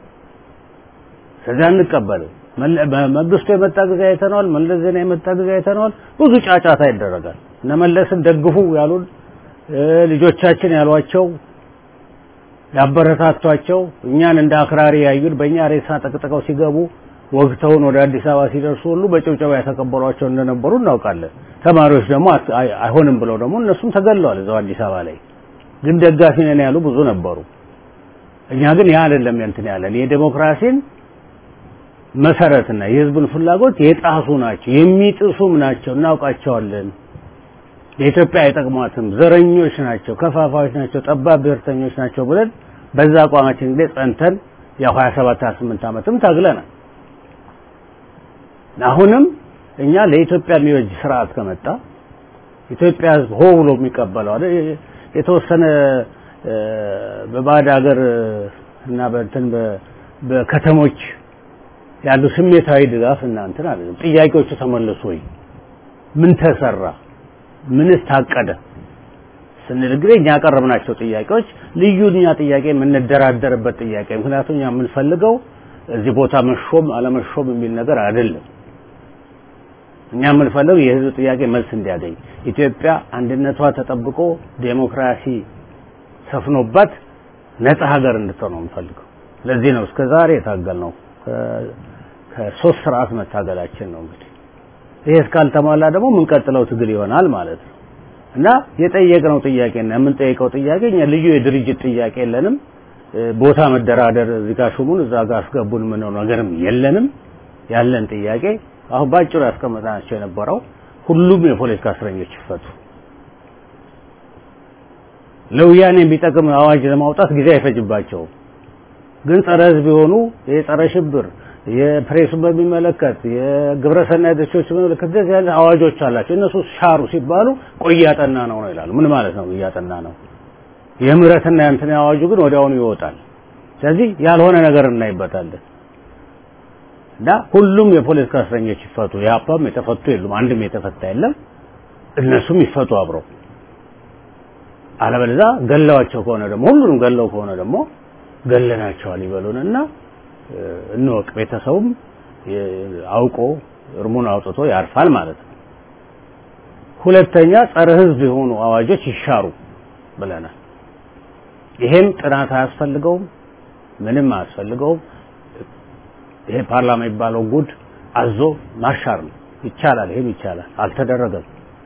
D: ስለዚህ አንቀበልም። መለ- መንግስቱ የመጣ ጊዜ አይተነዋል። መለስ ዜና የመጣ ጊዜ አይተነዋል። ብዙ ጫጫታ ይደረጋል። እነ መለስን ደግፉ ያሉን እ፣ ልጆቻችን ያሏቸው ያበረታቷቸው እኛን እንደ አክራሪ ያዩን በእኛ ሬሳ ጠቅጥቀው ሲገቡ ወግተውን ወደ አዲስ አበባ ሲደርሱ ሁሉ በጭብጨባ የተቀበሏቸው እንደነበሩ እናውቃለን። ተማሪዎች ደግሞ አት- አይ- አይሆንም ብለው ደግሞ እነሱም ተገለዋል እዛው አዲስ አበባ ላይ። ግን ደጋፊ ነን ያሉ ብዙ ነበሩ። እኛ ግን ያ አይደለም እንትን ያለን የዴሞክራሲን መሰረትና የህዝብን ፍላጎት የጣሱ ናቸው፣ የሚጥሱም ናቸው፣ እናውቃቸዋለን። የኢትዮጵያ አይጠቅሟትም፣ ዘረኞች ናቸው፣ ከፋፋዮች ናቸው፣ ጠባብ ብሔርተኞች ናቸው ብለን በዛ አቋማችን እንግዲህ ጸንተን ያው 27 28 ዓመትም ታግለናል። አሁንም እኛ ለኢትዮጵያ የሚበጅ ስርዓት ከመጣ ኢትዮጵያ ህዝብ ሆ ብሎ የሚቀበለው አይደል? የተወሰነ እ፣ በባዕድ ሀገር እና በእንትን በ- በከተሞች ያሉ ስሜታዊ ድጋፍ እና እንትን አይደለም። ጥያቄዎቹ ተመለሱ ወይ? ምን ተሰራ? ምንስ ታቀደ? ስንል እንግዲህ እኛ ያቀረብናቸው ጥያቄዎች ልዩ እኛ ጥያቄ የምንደራደርበት ጥያቄ ምክንያቱም እኛ የምንፈልገው እዚህ ቦታ መሾም አለመሾም የሚል ነገር አይደለም። እኛ የምንፈልገው የህዝብ ጥያቄ መልስ እንዲያገኝ ኢትዮጵያ አንድነቷ ተጠብቆ ዴሞክራሲ ሰፍኖባት ነፃ ሀገር እንድትሆን ነው የምንፈልገው። ለዚህ ነው እስከ ዛሬ የታገልነው ከ- ከሶስት ስርዓት መታገላችን ነው እንግዲህ ይሄ እስካልተሟላ ደግሞ የምንቀጥለው ትግል ይሆናል ማለት ነው። እና የጠየቅነው ጥያቄና የምንጠይቀው ጥያቄ እኛ ልዩ የድርጅት ጥያቄ የለንም። እ፣ ቦታ መደራደር እዚህ ጋር ሹሙን እዛ ጋር አስገቡን ምነው ነገርም የለንም። ያለን ጥያቄ አሁን ባጭሩ ያስቀመጥናቸው የነበረው ሁሉም የፖለቲካ እስረኞች ይፈቱ። ለወያኔ የሚጠቅም አዋጅ ለማውጣት ጊዜ አይፈጅባቸውም። ግን ጸረ ህዝብ የሆኑ የጸረ ሽብር የፕሬሱን በሚመለከት የግብረ ሰናይ ድርጅቶች በሚመለከት እንደዚህ አይነት አዋጆች አላቸው። እነሱ ሻሩ ሲባሉ ቆይ እያጠና ነው ነው ይላሉ። ምን ማለት ነው እያጠና ነው? የምህረትና የእንትን አዋጁ ግን ወዲያውኑ ይወጣል። ስለዚህ ያልሆነ ነገር እናይበታለን እና ሁሉም የፖለቲካ እስረኞች ይፈቱ። የአፓም የተፈቱ የሉም፣ አንድም የተፈታ የለም። እነሱም ይፈቱ አብረው። አለበለዚያ ገለዋቸው ከሆነ ደግሞ ሁሉንም ገለው ከሆነ ደግሞ ገለናቸዋል ይበሉንና እ፣ እንወቅ። ቤተሰቡም የ- አውቆ እርሙን አውጥቶ ያርፋል ማለት ነው። ሁለተኛ ጸረ ህዝብ የሆኑ አዋጆች ይሻሩ ብለናል። ይሄም ጥናት አያስፈልገውም፣ ምንም አያስፈልገውም። ይሄ ፓርላማ የሚባለው ጉድ አዞ ማሻር ነው። ይቻላል፣ ይሄም ይቻላል። አልተደረገም።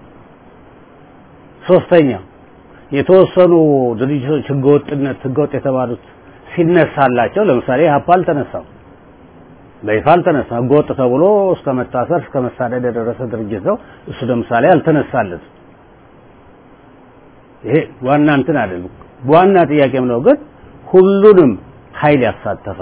D: ሶስተኛ የተወሰኑ ድርጅቶች ህገወጥነት ህገወጥ የተባሉት ሲነሳላቸው ለምሳሌ ኢህአፓ አልተነሳም፣ በይፋ አልተነሳም። ህገወጥ ተብሎ እስከ መታሰር እስከ መሳደድ የደረሰ ድርጅት ነው። እሱ ለምሳሌ አልተነሳለትም። ይሄ ዋና እንትን አይደለም። ዋና ጥያቄም ነው ግን ሁሉንም ኃይል ያሳተፈ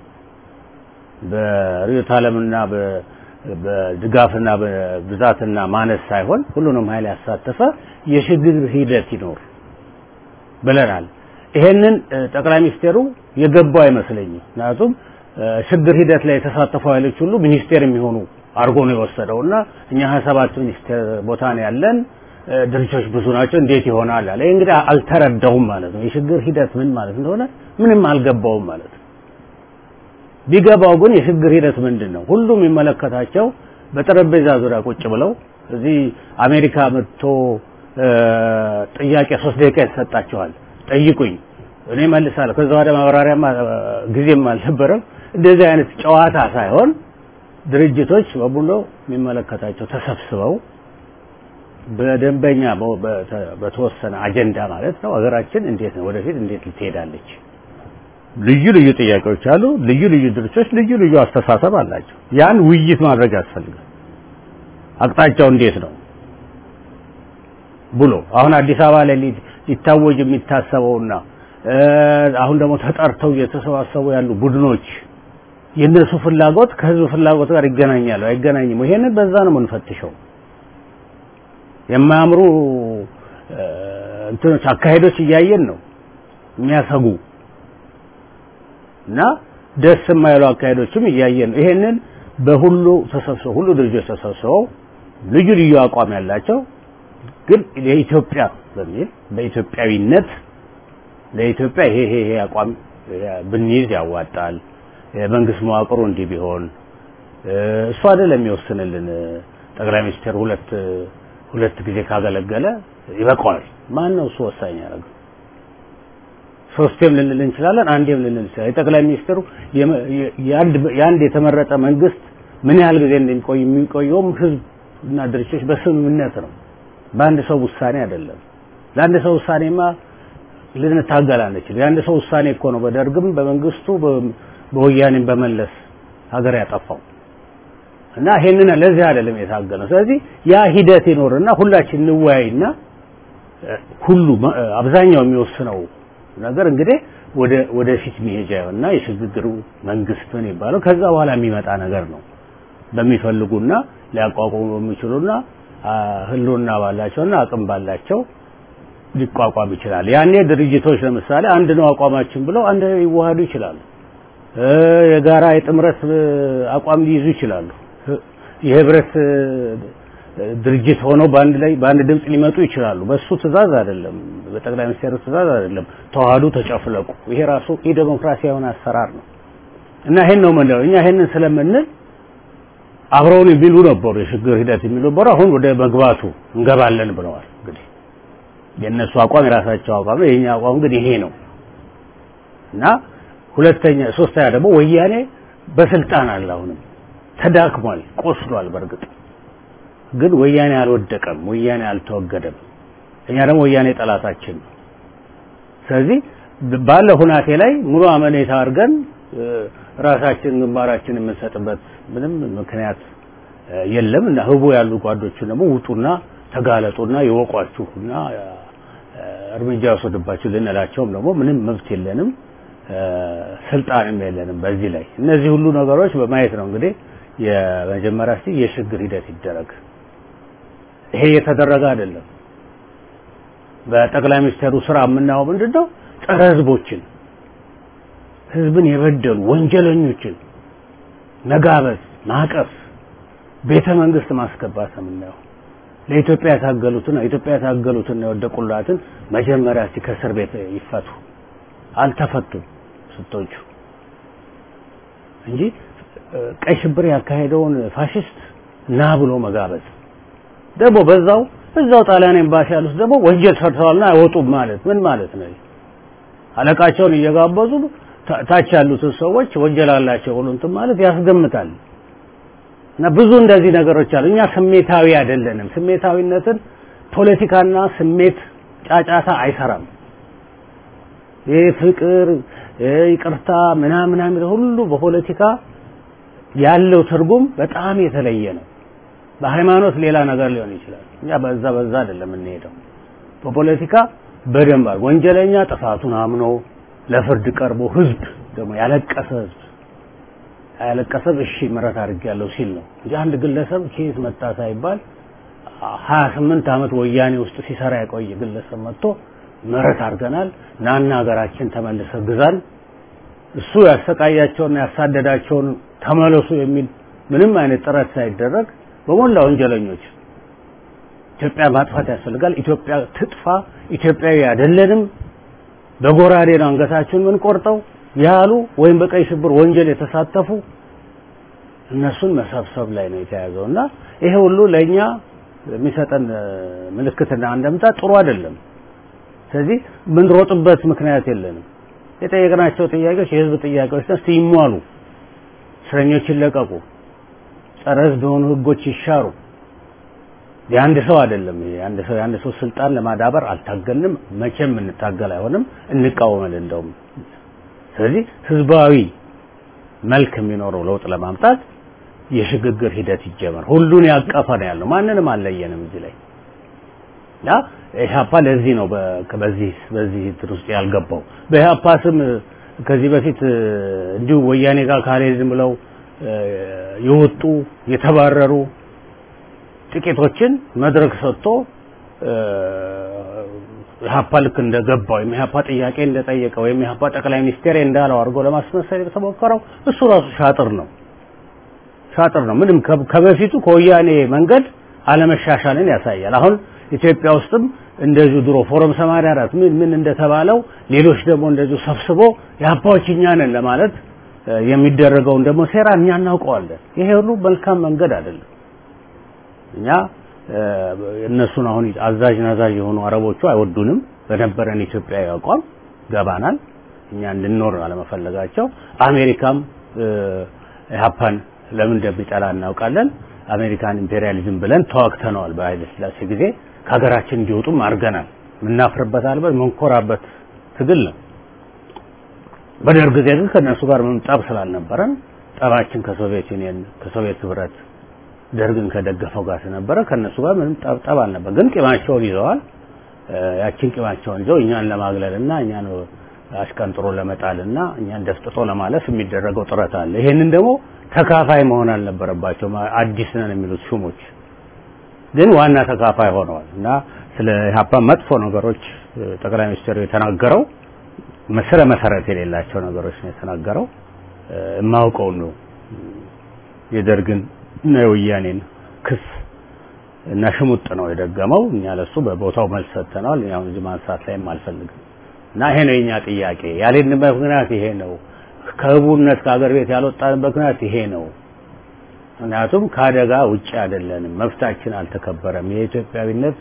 D: በርዕዮተ ዓለምና በ- በድጋፍና በብዛትና ማነስ ሳይሆን ሁሉንም ኃይል ያሳተፈ የሽግግር ሂደት ይኖር ብለናል። ይሄንን እ፣ ጠቅላይ ሚኒስቴሩ የገባው አይመስለኝም። ምክንያቱም እ፣ ሽግግር ሂደት ላይ የተሳተፉ ኃይሎች ሁሉ ሚኒስቴር የሚሆኑ አድርጎ ነው የወሰደው እና እኛ 27 ሚኒስቴር ቦታ ነው ያለን እ፣ ድርጅቶች ብዙ ናቸው እንዴት ይሆናል አለ። ይሄ እንግዲህ አልተረዳውም ማለት ነው። የሽግግር ሂደት ምን ማለት እንደሆነ ምንም አልገባውም ማለት ነው። ቢገባው ግን የሽግግር ሂደት ምንድን ነው? ሁሉም የሚመለከታቸው በጠረጴዛ ዙሪያ ቁጭ ብለው እዚህ አሜሪካ መጥቶ እ፣ ጥያቄ ሶስት ደቂቃ ይሰጣቸዋል። ጠይቁኝ እኔ መልሳለሁ። ከዛ ወደ ማብራሪያም ጊዜም አልነበረም። እንደዚህ አይነት ጨዋታ ሳይሆን ድርጅቶች በሙሉ የሚመለከታቸው ተሰብስበው በደንበኛ በተወሰነ አጀንዳ ማለት ነው ሀገራችን እንዴት ነው ወደፊት እንዴት ልትሄዳለች? ልዩ ልዩ ጥያቄዎች አሉ። ልዩ ልዩ ድርጅቶች ልዩ ልዩ አስተሳሰብ አላቸው። ያን ውይይት ማድረግ ያስፈልጋል። አቅጣጫው እንዴት ነው ብሎ አሁን አዲስ አበባ ላይ ሊታወጅ የሚታሰበውና አሁን ደግሞ ተጠርተው እየተሰባሰቡ ያሉ ቡድኖች የእነሱ ፍላጎት ከህዝብ ፍላጎት ጋር ይገናኛሉ አይገናኝም? ይሄንን በዛ ነው የምንፈትሸው። የማያምሩ እንትኖች አካሄዶች እያየን ነው የሚያሰጉ እና ደስ የማይሉ አካሄዶችም እያየን ነው። ይሄንን በሁሉ ተሰብስበው ሁሉ ድርጅቶች ተሰብስበው ልዩ ልዩ አቋም ያላቸው ግን የኢትዮጵያ በሚል በኢትዮጵያዊነት ለኢትዮጵያ ይሄ ይሄ ይሄ አቋም ብንይዝ ያዋጣል፣ የመንግስት መዋቅሩ እንዲህ ቢሆን እሱ አይደለም የሚወስንልን። ጠቅላይ ሚኒስትር ሁለት ሁለት ጊዜ ካገለገለ ይበቃዋል። ማን ነው እሱ ወሳኝ ያደረገው? ሶስቴም ልንል እንችላለን፣ አንዴም ልንል እንችላለን። የጠቅላይ ሚኒስትሩ የአንድ የተመረጠ መንግስት ምን ያህል ጊዜ እንደሚቆይ የሚቆየውም ህዝብ እና ድርጅቶች በስምምነት ነው፣ በአንድ ሰው ውሳኔ አይደለም። ለአንድ ሰው ውሳኔማ ልንታገል አንችል። የአንድ ሰው ውሳኔ እኮ ነው በደርግም በመንግስቱ በወያኔም በመለስ ሀገር ያጠፋው እና ይሄንን ለዚህ አይደለም የታገለው። ስለዚህ ያ ሂደት ይኖርና ሁላችን እንወያይና ሁሉ አብዛኛው የሚወስነው ነገር እንግዲህ ወደ ወደፊት መሄጃ እና የሽግግሩ መንግስት ምን ይባለው ከዛ በኋላ የሚመጣ ነገር ነው። በሚፈልጉና ሊያቋቁሙ በሚችሉና ህልውና ባላቸውና አቅም ባላቸው ሊቋቋም ይችላል። ያኔ ድርጅቶች ለምሳሌ አንድ ነው አቋማችን ብለው አንድ ሊዋሃዱ ይችላሉ። የጋራ የጥምረት አቋም ሊይዙ ይችላሉ። የህብረት ድርጅት ሆነው በአንድ ላይ በአንድ ድምፅ ሊመጡ ይችላሉ። በሱ ትእዛዝ አይደለም፣ በጠቅላይ ሚኒስትሩ ትእዛዝ አይደለም። ተዋህዱ፣ ተጨፍለቁ። ይሄ ራሱ የዴሞክራሲያዊ የሆነ አሰራር ነው እና ይሄን ነው የምንለው እኛ ይሄንን ስለምንል አብረውን የሚሉ ነበሩ፣ የሽግግር ሂደት የሚሉ ነበሩ። አሁን ወደ መግባቱ እንገባለን ብለዋል። እንግዲህ የእነሱ አቋም የራሳቸው አቋም ነው። የኛ አቋም ግን ይሄ ነው እና ሁለተኛ ሶስተኛ ደግሞ ወያኔ በስልጣን አለ አሁንም ተዳክሟል፣ ቆስሏል። በእርግጥ ግን ወያኔ አልወደቀም፣ ወያኔ አልተወገደም። እኛ ደግሞ ወያኔ ጠላታችን ነው። ስለዚህ ባለ ሁናቴ ላይ ሙሉ አመኔታ አድርገን ራሳችን ግንባራችን የምንሰጥበት ምንም ምክንያት የለም እና ህቡ ያሉ ጓዶችን ደግሞ ውጡና ተጋለጡና ይወቋችሁና እርምጃ ወሰድባችሁ ልንላቸውም ደግሞ ምንም መብት የለንም ስልጣንም የለንም በዚህ ላይ እነዚህ ሁሉ ነገሮች በማየት ነው እንግዲህ የመጀመሪያ እስቲ የሽግግር ሂደት ይደረግ ይሄ የተደረገ አይደለም በጠቅላይ ሚኒስትሩ ስራ የምናየው ምንድነው ጸረ ህዝቦችን ህዝብን የበደሉ ወንጀለኞችን መጋበዝ ማቀፍ ቤተ መንግስት ማስገባት ነው የምናየው ለኢትዮጵያ የታገሉትን ኢትዮጵያ የታገሉትን የወደቁላትን መጀመሪያ እስቲ ከእስር ቤት ይፈቱ አልተፈቱም ስቶቹ እንጂ ቀይ ሽብር ያካሄደውን ፋሽስት ና ብሎ መጋበዝ ደግሞ በዛው እዛው ጣሊያን ኤምባሲ ያሉት ደግሞ ወንጀል ሰርተዋልና አይወጡም ማለት ምን ማለት ነው? አለቃቸውን እየጋበዙ ታች ያሉትን ሰዎች ወንጀል አላቸው ብሎ እንትን ማለት ያስገምታል። እና ብዙ እንደዚህ ነገሮች አሉ። እኛ ስሜታዊ አይደለንም። ስሜታዊነትን ፖለቲካና ስሜት ጫጫታ አይሰራም። ይህ ፍቅር፣ ይቅርታ ምናምን ምናምን ሁሉ በፖለቲካ ያለው ትርጉም በጣም የተለየ ነው። በሃይማኖት ሌላ ነገር ሊሆን ይችላል። እኛ በዛ በዛ አይደለም የምንሄደው። በፖለቲካ በደንብ ወንጀለኛ ጥፋቱን አምኖ ለፍርድ ቀርቦ ህዝብ ደግሞ ያለቀሰ ህዝብ ያለቀሰ እሺ ምሕረት አድርጌያለሁ ሲል ነው እንጂ አንድ ግለሰብ ከየት መጣ ሳይባል 28 ዓመት ወያኔ ውስጥ ሲሰራ የቆየ ግለሰብ መጥቶ ምሕረት አድርገናል ናና ሀገራችን ተመልሰ ግዛን እሱ ያሰቃያቸውና ያሳደዳቸውን ተመለሱ የሚል ምንም አይነት ጥረት ሳይደረግ በሞላ ወንጀለኞች ኢትዮጵያ ማጥፋት ያስፈልጋል። ኢትዮጵያ ትጥፋ፣ ኢትዮጵያዊ አይደለንም፣ በጎራዴ ነው አንገታችሁን የምንቆርጠው ያሉ ወይም በቀይ ሽብር ወንጀል የተሳተፉ እነሱን መሰብሰብ ላይ ነው የተያዘው እና ይሄ ሁሉ ለእኛ የሚሰጠን ምልክትና አንደምታ ጥሩ አይደለም። ስለዚህ ምንሮጥበት ምክንያት የለንም። የጠየቅናቸው ጥያቄዎች የህዝብ ጥያቄዎች እስቲ ይሟሉ፣ እስረኞች ይለቀቁ፣ ጸረ ህዝብ የሆኑ ህጎች ይሻሩ። የአንድ ሰው አይደለም ይሄ የአንድ ሰው የአንድ ሰው ስልጣን ለማዳበር አልታገልንም፣ መቼም እንታገል አይሆንም፣ እንቃወማለን እንደውም። ስለዚህ ህዝባዊ መልክ የሚኖረው ለውጥ ለማምጣት የሽግግር ሂደት ይጀመር። ሁሉን ያቀፈ ነው ያለው፣ ማንንም አልለየንም እዚህ ላይ ያ ኢህአፓ ለዚህ ነው በዚህ በዚህ እንትን ውስጥ ያልገባው። በኢህአፓ ስም ከዚህ በፊት እንዲሁ ወያኔ ጋር ካልሄድን ብለው የወጡ የተባረሩ ጥቂቶችን መድረክ ሰጥቶ ኢህአፓ ልክ እንደገባ ወይም ኢህአፓ ጥያቄ እንደጠየቀ ወይም ኢህአፓ ጠቅላይ ሚኒስቴር እንዳለው አድርጎ ለማስመሰል የተሞከረው እሱ ራሱ ሻጥር ነው ሻጥር ነው። ምንም ከበፊቱ ከወያኔ መንገድ አለመሻሻልን ያሳያል። አሁን ኢትዮጵያ ውስጥም እንደዚሁ ድሮ ፎረም 84 ምን ምን እንደተባለው ሌሎች ደግሞ እንደዚሁ ሰብስቦ የአባዎች እኛ ነን ለማለት የሚደረገውን ደግሞ ሴራ እኛ እናውቀዋለን። ይሄ ሁሉ መልካም መንገድ አይደለም። እኛ እነሱን አሁን አዛዥ ናዛዥ የሆኑ አረቦቹ አይወዱንም። በነበረን ኢትዮጵያዊ አቋም ገባናል። እኛ እንድንኖር አለመፈለጋቸው አሜሪካም ኢህአፓን ለምን እንደሚጠላ እናውቃለን። አሜሪካን ኢምፔሪያሊዝም ብለን ተዋግተነዋል። በኃይለ ሥላሴ ጊዜ ከሀገራችን እንዲወጡም አድርገናል። የምናፍርበት አልበት መንኮራበት ትግል ነው። በደርግ ጊዜ ግን ከእነሱ ጋር ምንም ጠብ ስላልነበረን ጠባችን ከሶቪየት ዩኒየን ከሶቪየት ህብረት ደርግን ከደገፈው ጋር ስለነበረ ከእነሱ ጋር ምንም ጠብ ጠብ አልነበር። ግን ቂማቸውን ይዘዋል። ያችን ቂማቸውን ይዘው እኛን ለማግለልና እኛን አሽቀንጥሮ ለመጣልና እኛን ደፍጥጦ ለማለፍ የሚደረገው ጥረት አለ። ይሄንን ደግሞ ተካፋይ መሆን አልነበረባቸውም። አዲስ ነን የሚሉት ሹሞች ግን ዋና ተካፋይ ሆነዋል እና ስለ ኢህአፓ መጥፎ ነገሮች ጠቅላይ ሚኒስትሩ የተናገረው ስረ መሰረት የሌላቸው ነገሮች ነው የተናገረው። የማውቀውን ነው የደርግን እና የወያኔን ክስ እና ሽሙጥ ነው የደገመው። እኛ ለሱ በቦታው መልስ ሰጥተናል። ያው እዚህ ማንሳት ላይም አልፈልግም እና ይሄ ነው የኛ ጥያቄ። ያልሄድንበት ምክንያት ይሄ ነው። ከህቡነት ከሀገር ቤት ያልወጣንበት ምክንያት ይሄ ነው። ምክንያቱም ከአደጋ ውጭ አይደለንም፣ መብታችን አልተከበረም። የኢትዮጵያዊነት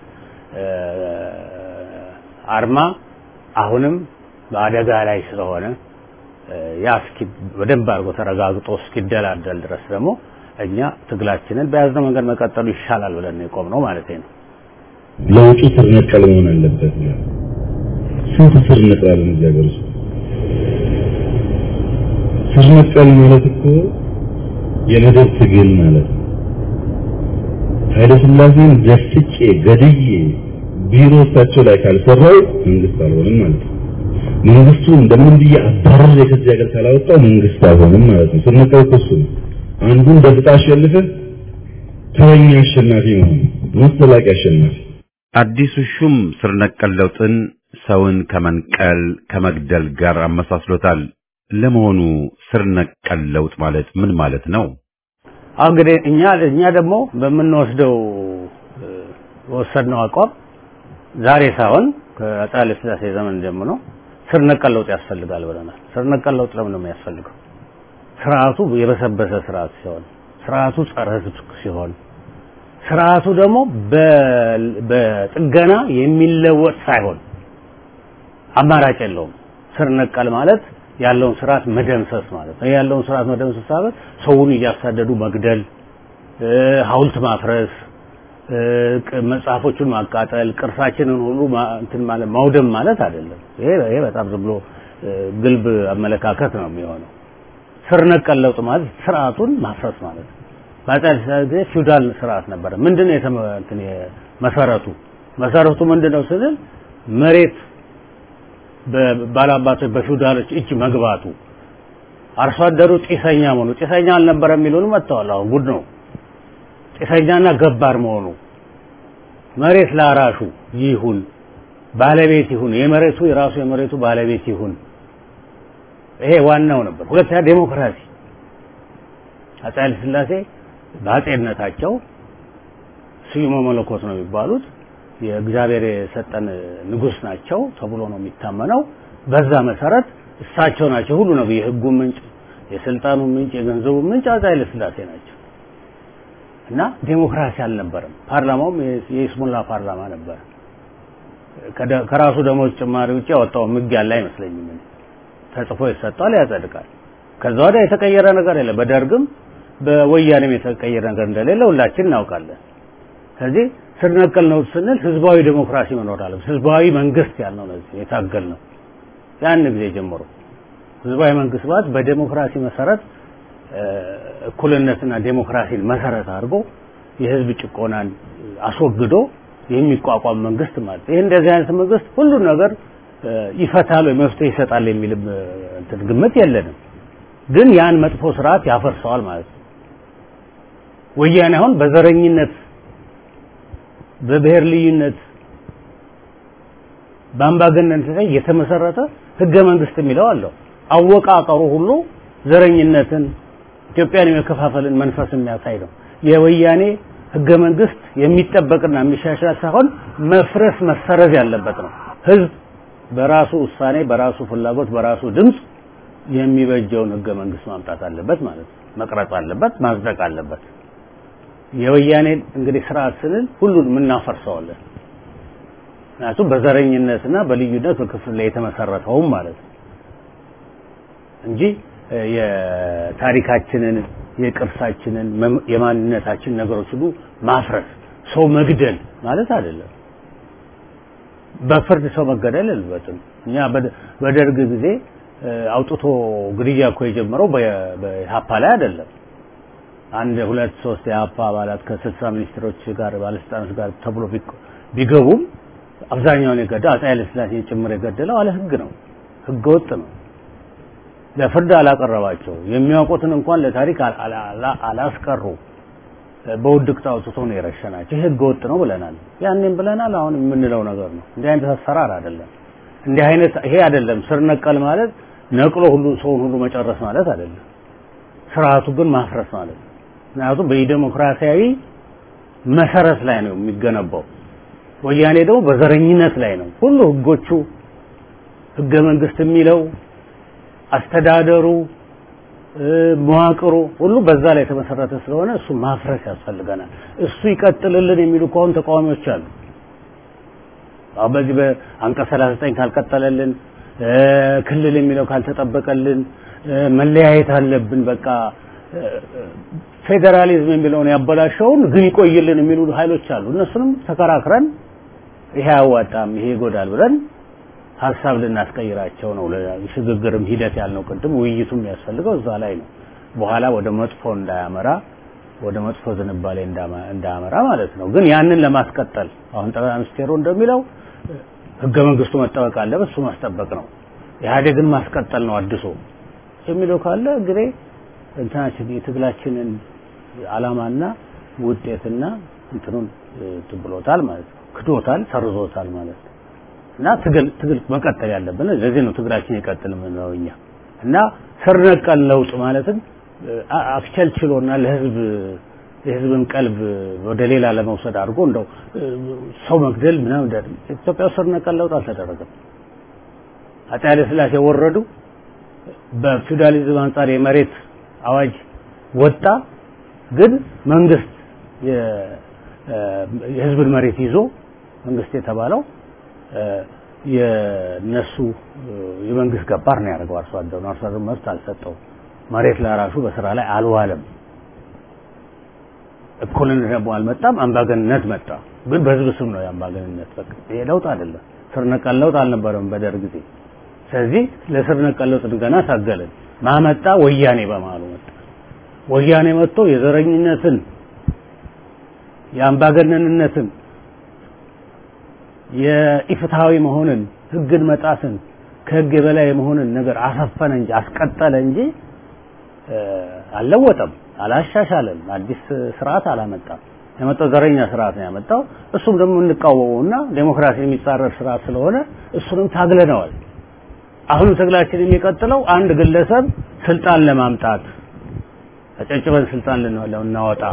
D: አርማ አሁንም በአደጋ ላይ ስለሆነ ያ እስኪ በደንብ አድርጎ ተረጋግጦ እስኪደላደል ድረስ ደግሞ እኛ ትግላችንን በያዝነው መንገድ መቀጠሉ ይሻላል ብለን ነው የቆምነው ማለት ነው።
E: ለውጡ ስር ነቀል መሆን አለበት። ስንት ስር ነቅላለን እዚህ ሀገር ውስጥ ስር ነቀል ማለት እኮ የመደብ ትግል ማለት ነው። ኃይለ ሥላሴን ደፍጬ ገድዬ ቢሮ እሳቸው ላይ ካልሰራው መንግስት አልሆንም ማለት ነው። መንግስቱ እንደምን ብዬ አባረር ከዚህ ሀገር ካላወጣው መንግስት አልሆንም ማለት ነው። ስር ነቀል እኮ እሱ ነው። አንዱን ደፍጣ አሸንፈህ ተረኛ አሸናፊ መሆን መሰላቂ አሸናፊ
A: አዲሱ ሹም ስር ነቀል ለውጥን ሰውን ከመንቀል ከመግደል ጋር አመሳስሎታል። ለመሆኑ ስር ነቀል ለውጥ ማለት ምን ማለት ነው?
D: እንግዲህ እኛ እኛ ደግሞ በምንወስደው ወሰድነው አቋም ዛሬ ሳይሆን ከአፄ ኃይለ ሥላሴ ዘመን ጀምሮ ስር ነቀል ለውጥ ያስፈልጋል ብለናል። ስር ነቀል ለውጥ ለምን ነው የሚያስፈልገው? ስርዓቱ የበሰበሰ ስርዓት ሲሆን፣ ስርዓቱ ጸረ ሕዝብ ሲሆን፣ ስርዓቱ ደግሞ በጥገና የሚለወጥ ሳይሆን አማራጭ የለውም። ስር ነቀል ማለት ያለውን ስርዓት መደምሰስ ማለት ነው። ያለውን ስርዓት መደምሰስ ማለት ሰውን እያሳደዱ መግደል፣ ሐውልት ማፍረስ፣ መጽሐፎቹን ማቃጠል፣ ቅርሳችንን ሁሉ እንትን ማለት ማውደም ማለት አይደለም። ይሄ ይሄ በጣም ዝም ብሎ ግልብ አመለካከት ነው የሚሆነው። ስር ነቀል ለውጥ ማለት ስርዓቱን ማፍረስ ማለት ነው። በአፄ ኃይለ ሥላሴ ጊዜ ፊውዳል ስርዓት ነበረ። ምንድነው የተመ እንትን መሰረቱ መሰረቱ ምንድነው ስንል መሬት ባላባቶች በፊውዳሎች እጅ መግባቱ አርሶ አደሩ ጢሰኛ መሆኑ ጢሰኛ አልነበረ የሚሉን መጥተዋል። አሁን ጉድ ነው። ጢሰኛና ገባር መሆኑ መሬት ላራሹ ይሁን ባለቤት ይሁን የመሬቱ የራሱ የመሬቱ ባለቤት ይሁን። ይሄ ዋናው ነበር። ሁለተኛ ዴሞክራሲ አፄ ኃይለ ሥላሴ በአፄነታቸው ስዩመ መለኮት ነው የሚባሉት የእግዚአብሔር የሰጠን ንጉስ ናቸው ተብሎ ነው የሚታመነው። በዛ መሰረት እሳቸው ናቸው ሁሉ ነው የህጉ ምንጭ፣ የስልጣኑ ምንጭ፣ የገንዘቡ ምንጭ አፄ ኃይለ ሥላሴ ናቸው እና ዴሞክራሲ አልነበረም። ፓርላማውም የይስሙላ ፓርላማ ነበር። ከራሱ ደሞዝ ጭማሪ ውጭ ያወጣው ህግ ያለ አይመስለኝም። ተጽፎ ይሰጣል፣ ያጸድቃል። ከዛ ወዲያ የተቀየረ ነገር የለም። በደርግም በወያኔም የተቀየረ ነገር እንደሌለ ሁላችን እናውቃለን። ስለዚህ ስር ነቀል ነው ስንል ህዝባዊ ዴሞክራሲ መኖር አለበት። ህዝባዊ መንግስት ያልነው ነው የታገል ነው ያን ጊዜ ጀምሮ ህዝባዊ መንግስት ማለት በዴሞክራሲ መሰረት እኩልነትና ዴሞክራሲን መሰረት አድርጎ የህዝብ ጭቆናን አስወግዶ የሚቋቋም መንግስት ማለት ይህ እንደዚህ አይነት መንግስት ሁሉን ነገር ይፈታል ወይ መፍትሄ ይሰጣል የሚልም እንትን ግምት የለንም። ግን ያን መጥፎ ስርዓት ያፈርሰዋል ማለት ነው። ወያኔ አሁን በዘረኝነት በብሔር ልዩነት በአምባገነንነት ላይ የተመሰረተ ህገ መንግስት የሚለው አለው። አወቃቀሩ ሁሉ ዘረኝነትን ኢትዮጵያን የመከፋፈልን መንፈስ የሚያሳይ ነው። የወያኔ ህገ መንግስት የሚጠበቅና የሚሻሻል ሳይሆን መፍረስ መሰረዝ ያለበት ነው። ህዝብ በራሱ ውሳኔ፣ በራሱ ፍላጎት፣ በራሱ ድምፅ የሚበጀውን ህገ መንግስት ማምጣት አለበት ማለት ነው። መቅረጽ አለበት፣ ማጽደቅ አለበት። የወያኔን እንግዲህ ስርዓት ስንል ሁሉንም እናፈርሰዋለን። ምክንያቱም በዘረኝነትና በልዩነት በክፍል ላይ የተመሰረተውም ማለት ነው እንጂ የታሪካችንን የቅርሳችንን የማንነታችን ነገሮች ሁሉ ማፍረስ ሰው መግደል ማለት አይደለም። በፍርድ ሰው መገደል የለበትም። እኛ በደርግ ጊዜ አውጥቶ ግድያ እኮ የጀመረው በኢህአፓ ላይ አይደለም። አንድ ሁለት ሶስት የኢህአፓ አባላት ከስልሳ ሚኒስትሮች ጋር ባለስልጣኖች ጋር ተብሎ ቢገቡም አብዛኛውን የገደለው አፄ ኃይለሥላሴን ጭምር የገደለው አለ ህግ ነው፣ ህገ ወጥ ነው። ለፍርድ አላቀረባቸው የሚያውቁትን እንኳን ለታሪክ አላስቀሩ። በውድቅት አውጥቶ ነው የረሸናቸው። ይህ ህገ ወጥ ነው ብለናል። ያኔም ብለናል። አሁን የምንለው ነገር ነው። እንዲህ አይነት አሰራር አይደለም። እንዲህ አይነት ይሄ አይደለም። ስር ነቀል ማለት ነቅሎ ሁሉ ሰውን ሁሉ መጨረስ ማለት አይደለም። ስርዓቱ ግን ማፍረስ ማለት ነው። ምክንያቱም በዲሞክራሲያዊ መሰረት ላይ ነው የሚገነባው። ወያኔ ደግሞ በዘረኝነት ላይ ነው። ሁሉ ህጎቹ ህገ መንግስት የሚለው አስተዳደሩ መዋቅሩ ሁሉ በዛ ላይ የተመሰረተ ስለሆነ እሱ ማፍረስ ያስፈልገናል። እሱ ይቀጥልልን የሚሉ ከሆኑ ተቃዋሚዎች አሉ። አሁን በዚህ በአንቀጽ 39 ካልቀጠለልን፣ ክልል የሚለው ካልተጠበቀልን፣ መለያየት አለብን በቃ ፌዴራሊዝም የሚለውን ያበላሸውን ግን ይቆይልን የሚሉ ኃይሎች አሉ። እነሱንም ተከራክረን ይሄ አያዋጣም፣ ይሄ ይጎዳል ብለን ሀሳብ ልናስቀይራቸው ነው። ሽግግርም ሂደት ያልነው ቅድም ውይይቱም የሚያስፈልገው እዛ ላይ ነው። በኋላ ወደ መጥፎ እንዳያመራ ወደ መጥፎ ዝንባሌ እንዳያመራ ማለት ነው። ግን ያንን ለማስቀጠል አሁን ጠቅላይ ሚኒስቴሩ እንደሚለው ህገ መንግስቱ መጠበቅ አለበት፣ እሱ ማስጠበቅ ነው። ኢህአዴግን ማስቀጠል ነው አድሶ የሚለው ካለ እንግዲህ እንትናችን የትግላችንን አላማና ውጤትና እንትኑን ትብሎታል ማለት ነው። ክዶታል፣ ሰርዞታል ማለት ነው። እና ትግል ትግል መቀጠል ያለብን ለዚህ ነው ትግላችን ይቀጥል የምንለው እኛ እና ስር ነቀል ለውጥ ማለትም አክቸልችሎና ለህዝብ የህዝብን ቀልብ ወደ ሌላ ለመውሰድ አድርጎ እንደው ሰው መግደል ምናምን ኢትዮጵያ ስር ነቀል ለውጥ አልተደረገም። አፄ ኃይለ ሥላሴ ወረዱ። በፊውዳሊዝም አንጻር የመሬት አዋጅ ወጣ። ግን መንግስት የህዝብን መሬት ይዞ መንግስት የተባለው የነሱ የመንግስት ገባር ነው ያደርገው። አርሶ አደሩ አርሶ አደሩ መብት አልሰጠው። መሬት ለራሱ በስራ ላይ አልዋለም። እኩልነት ደግሞ አልመጣም። አምባገንነት መጣ። ግን በህዝብ ስም ነው የአምባገንነት። በቃ ይሄ ለውጥ አይደለም። ስር ነቀል ለውጥ አልነበረም በደርግ ጊዜ። ስለዚህ ለስር ነቀል ለውጥ ገና ታገልን። ማመጣ ወያኔ በመሀሉ መጣ። ወያኔ መጥቶ የዘረኝነትን የአምባገነንነትን የኢፍትሃዊ መሆንን ህግን መጣስን ከህግ የበላይ መሆንን ነገር አሰፈነ እንጂ አስቀጠለ እንጂ አልለወጠም፣ አላሻሻለም፣ አዲስ ስርዓት አላመጣም። የመጣው ዘረኛ ስርዓት ነው ያመጣው። እሱም ደግሞ እንቃወመውና ዴሞክራሲ የሚጻረር ስርዓት ስለሆነ እሱንም ታግለነዋል። አሁንም ትግላችን የሚቀጥለው አንድ ግለሰብ ስልጣን ለማምጣት ተጨጭበን ስልጣን ልናወጣ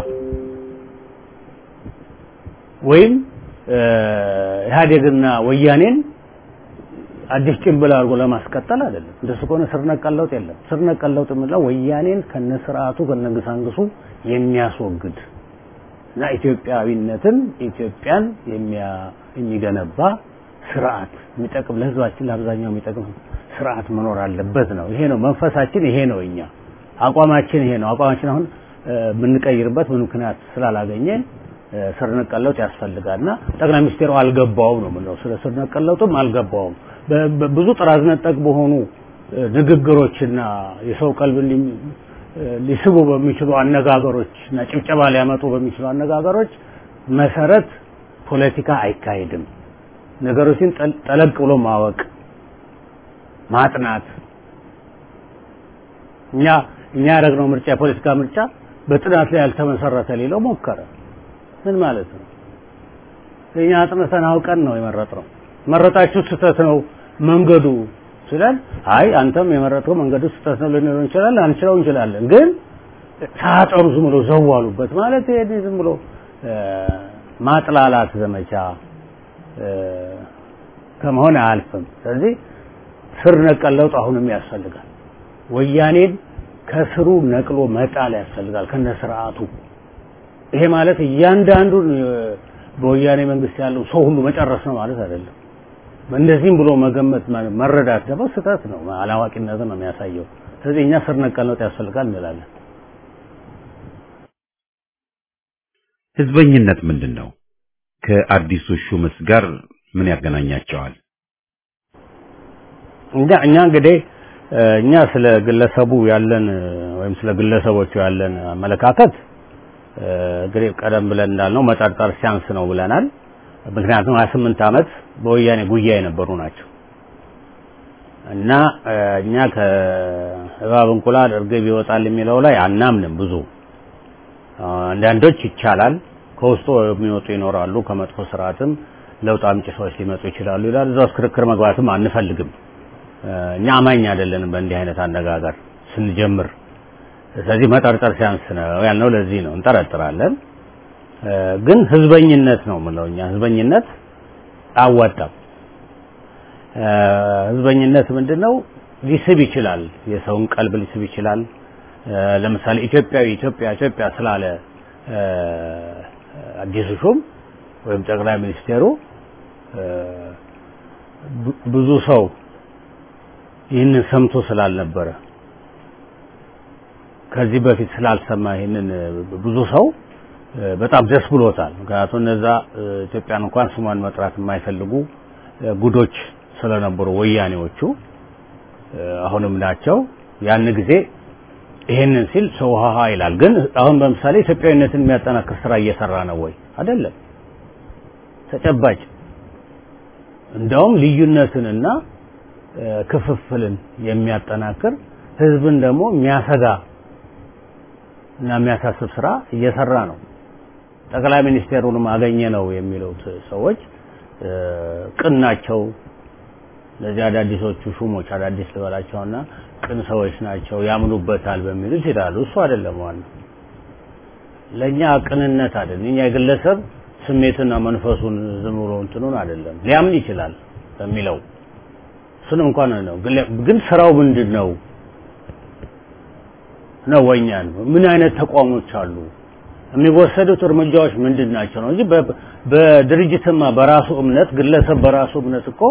D: ወይም ኢህአዴግና ወያኔን አዲስ ጭንብል አድርጎ ለማስቀጠል አይደለም። እንደሱ ከሆነ ስር ነቀል ለውጥ የለም። ስር ነቀል ለውጥ የምንለው ወያኔን ከነስርዓቱ ከነግሳንግሱ የሚያስወግድ እና ኢትዮጵያዊነትን ኢትዮጵያን የሚገነባ ስርዓት የሚጠቅም ለህዝባችን ለአብዛኛው የሚጠቅም ስርዓት መኖር አለበት ነው። ይሄ ነው መንፈሳችን፣ ይሄ ነው እኛ አቋማችን፣ ይሄ ነው አቋማችን። አሁን የምንቀይርበት ምን ምክንያት ስላላገኘን ስር ነቀል ለውጥ ያስፈልጋልና ጠቅላይ ሚኒስቴሩ አልገባውም ነው የምንለው። ስለ ስር ነቀል ለውጥም አልገባውም። ብዙ ጥራዝ ነጠቅ በሆኑ ንግግሮችና የሰው ቀልብ ሊስቡ በሚችሉ አነጋገሮች እና ጭብጨባ ሊያመጡ በሚችሉ አነጋገሮች መሰረት ፖለቲካ አይካሄድም። ነገሮችን ጠለቅ ብሎ ማወቅ ማጥናት እኛ እኛ ያደረግነው ምርጫ የፖለቲካ ምርጫ በጥናት ላይ ያልተመሰረተ ሌለው ሞከረ። ምን ማለት ነው? እኛ አጥንተን አውቀን ነው የመረጥነው። መረጣችሁ ስህተት ነው መንገዱ ስለን አይ አንተም የመረጥከው መንገዱ ስህተት ነው ልንለው እንችላለን፣ አንችለው እንችላለን። ግን ሳያጠሩ ዝም ብሎ ዘዋሉበት ማለት ይሄ ዝም ብሎ ማጥላላት ዘመቻ ከመሆን አያልፍም። ስለዚህ ስር ነቀል ለውጥ አሁንም ያስፈልጋል። ወያኔን ከስሩ ነቅሎ መጣል ያስፈልጋል ከነ ስርዓቱ። ይሄ ማለት እያንዳንዱን በወያኔ መንግስት ያለው ሰው ሁሉ መጨረስ ነው ማለት አይደለም። እንደዚህም ብሎ መገመት መረዳት ደግሞ ስህተት ነው፣ አላዋቂነት ነው የሚያሳየው። ስለዚህ እኛ ስር ነቀል ለውጥ ያስፈልጋል እንላለን።
A: ህዝበኝነት ምንድን ነው? ከአዲሱ ሹምስ ጋር ምን ያገናኛቸዋል?
D: እኛ እኛ እንግዲህ እኛ ስለ ግለሰቡ ያለን ወይም ስለ ግለሰቦቹ ያለን አመለካከት እንግዲህ ቀደም ብለን እንዳልነው መጠርጠር ሲያንስ ነው ብለናል። ምክንያቱም 28 ዓመት በወያኔ ጉያ የነበሩ ናቸው እና እኛ ከእባብ እንቁላል እርግብ ይወጣል የሚለው ላይ አናምንም። ብዙ አንዳንዶች ይቻላል ከውስጡ የሚወጡ ይኖራሉ። ከመጥፎ ስርዓትም ለውጥ አምጪ ሰዎች ሊመጡ ይችላሉ ይላል። እዛ ውስጥ ክርክር መግባትም አንፈልግም። እኛ አማኝ አይደለንም በእንዲህ አይነት አነጋገር ስንጀምር። ስለዚህ መጠርጠር ሲያንስ ነው ያልነው ለዚህ ነው። እንጠረጥራለን፣ ግን ህዝበኝነት ነው የምለው እኛ ህዝበኝነት አያዋጣም። ህዝበኝነት ምንድነው? ሊስብ ይችላል፣ የሰውን ቀልብ ሊስብ ይችላል። ለምሳሌ ኢትዮጵያዊ ኢትዮጵያ ኢትዮጵያ ስላለ አዲሱ ሹም ወይም ጠቅላይ ሚኒስቴሩ ብዙ ሰው ይህንን ሰምቶ ስላልነበረ ከዚህ በፊት ስላልሰማ ይህንን ብዙ ሰው በጣም ደስ ብሎታል። ምክንያቱም እነዛ ኢትዮጵያን እንኳን ስሟን መጥራት የማይፈልጉ ጉዶች ስለነበሩ ወያኔዎቹ አሁንም ናቸው። ያን ጊዜ ይሄንን ሲል ሰው ሀሀ ይላል። ግን አሁን በምሳሌ ኢትዮጵያዊነትን የሚያጠናክር ስራ እየሰራ ነው ወይ? አይደለም። ተጨባጭ እንደውም ልዩነትንና ክፍፍልን የሚያጠናክር ህዝብን ደግሞ የሚያሰጋ እና የሚያሳስብ ስራ እየሰራ ነው። ጠቅላይ ሚኒስቴሩንም አገኘ ነው የሚሉት ሰዎች ቅን ናቸው። እነዚህ አዳዲሶቹ ሹሞች አዳዲስ ልበላቸውና ቅን ሰዎች ናቸው ያምኑበታል በሚሉት ይላሉ። እሱ አይደለም ዋናው። ለእኛ ቅንነት አይደለም። እኛ የግለሰብ ስሜትና መንፈሱን ዝም ብሎ እንትኑን አይደለም ሊያምን ይችላል በሚለው እሱን እንኳን ነው። ግን ስራው ምንድን ነው ነው ወኛ ነው። ምን አይነት ተቋሞች አሉ? የሚወሰዱት እርምጃዎች ምንድን ናቸው ነው እንጂ በድርጅትማ በራሱ እምነት ግለሰብ በራሱ እምነት እኮ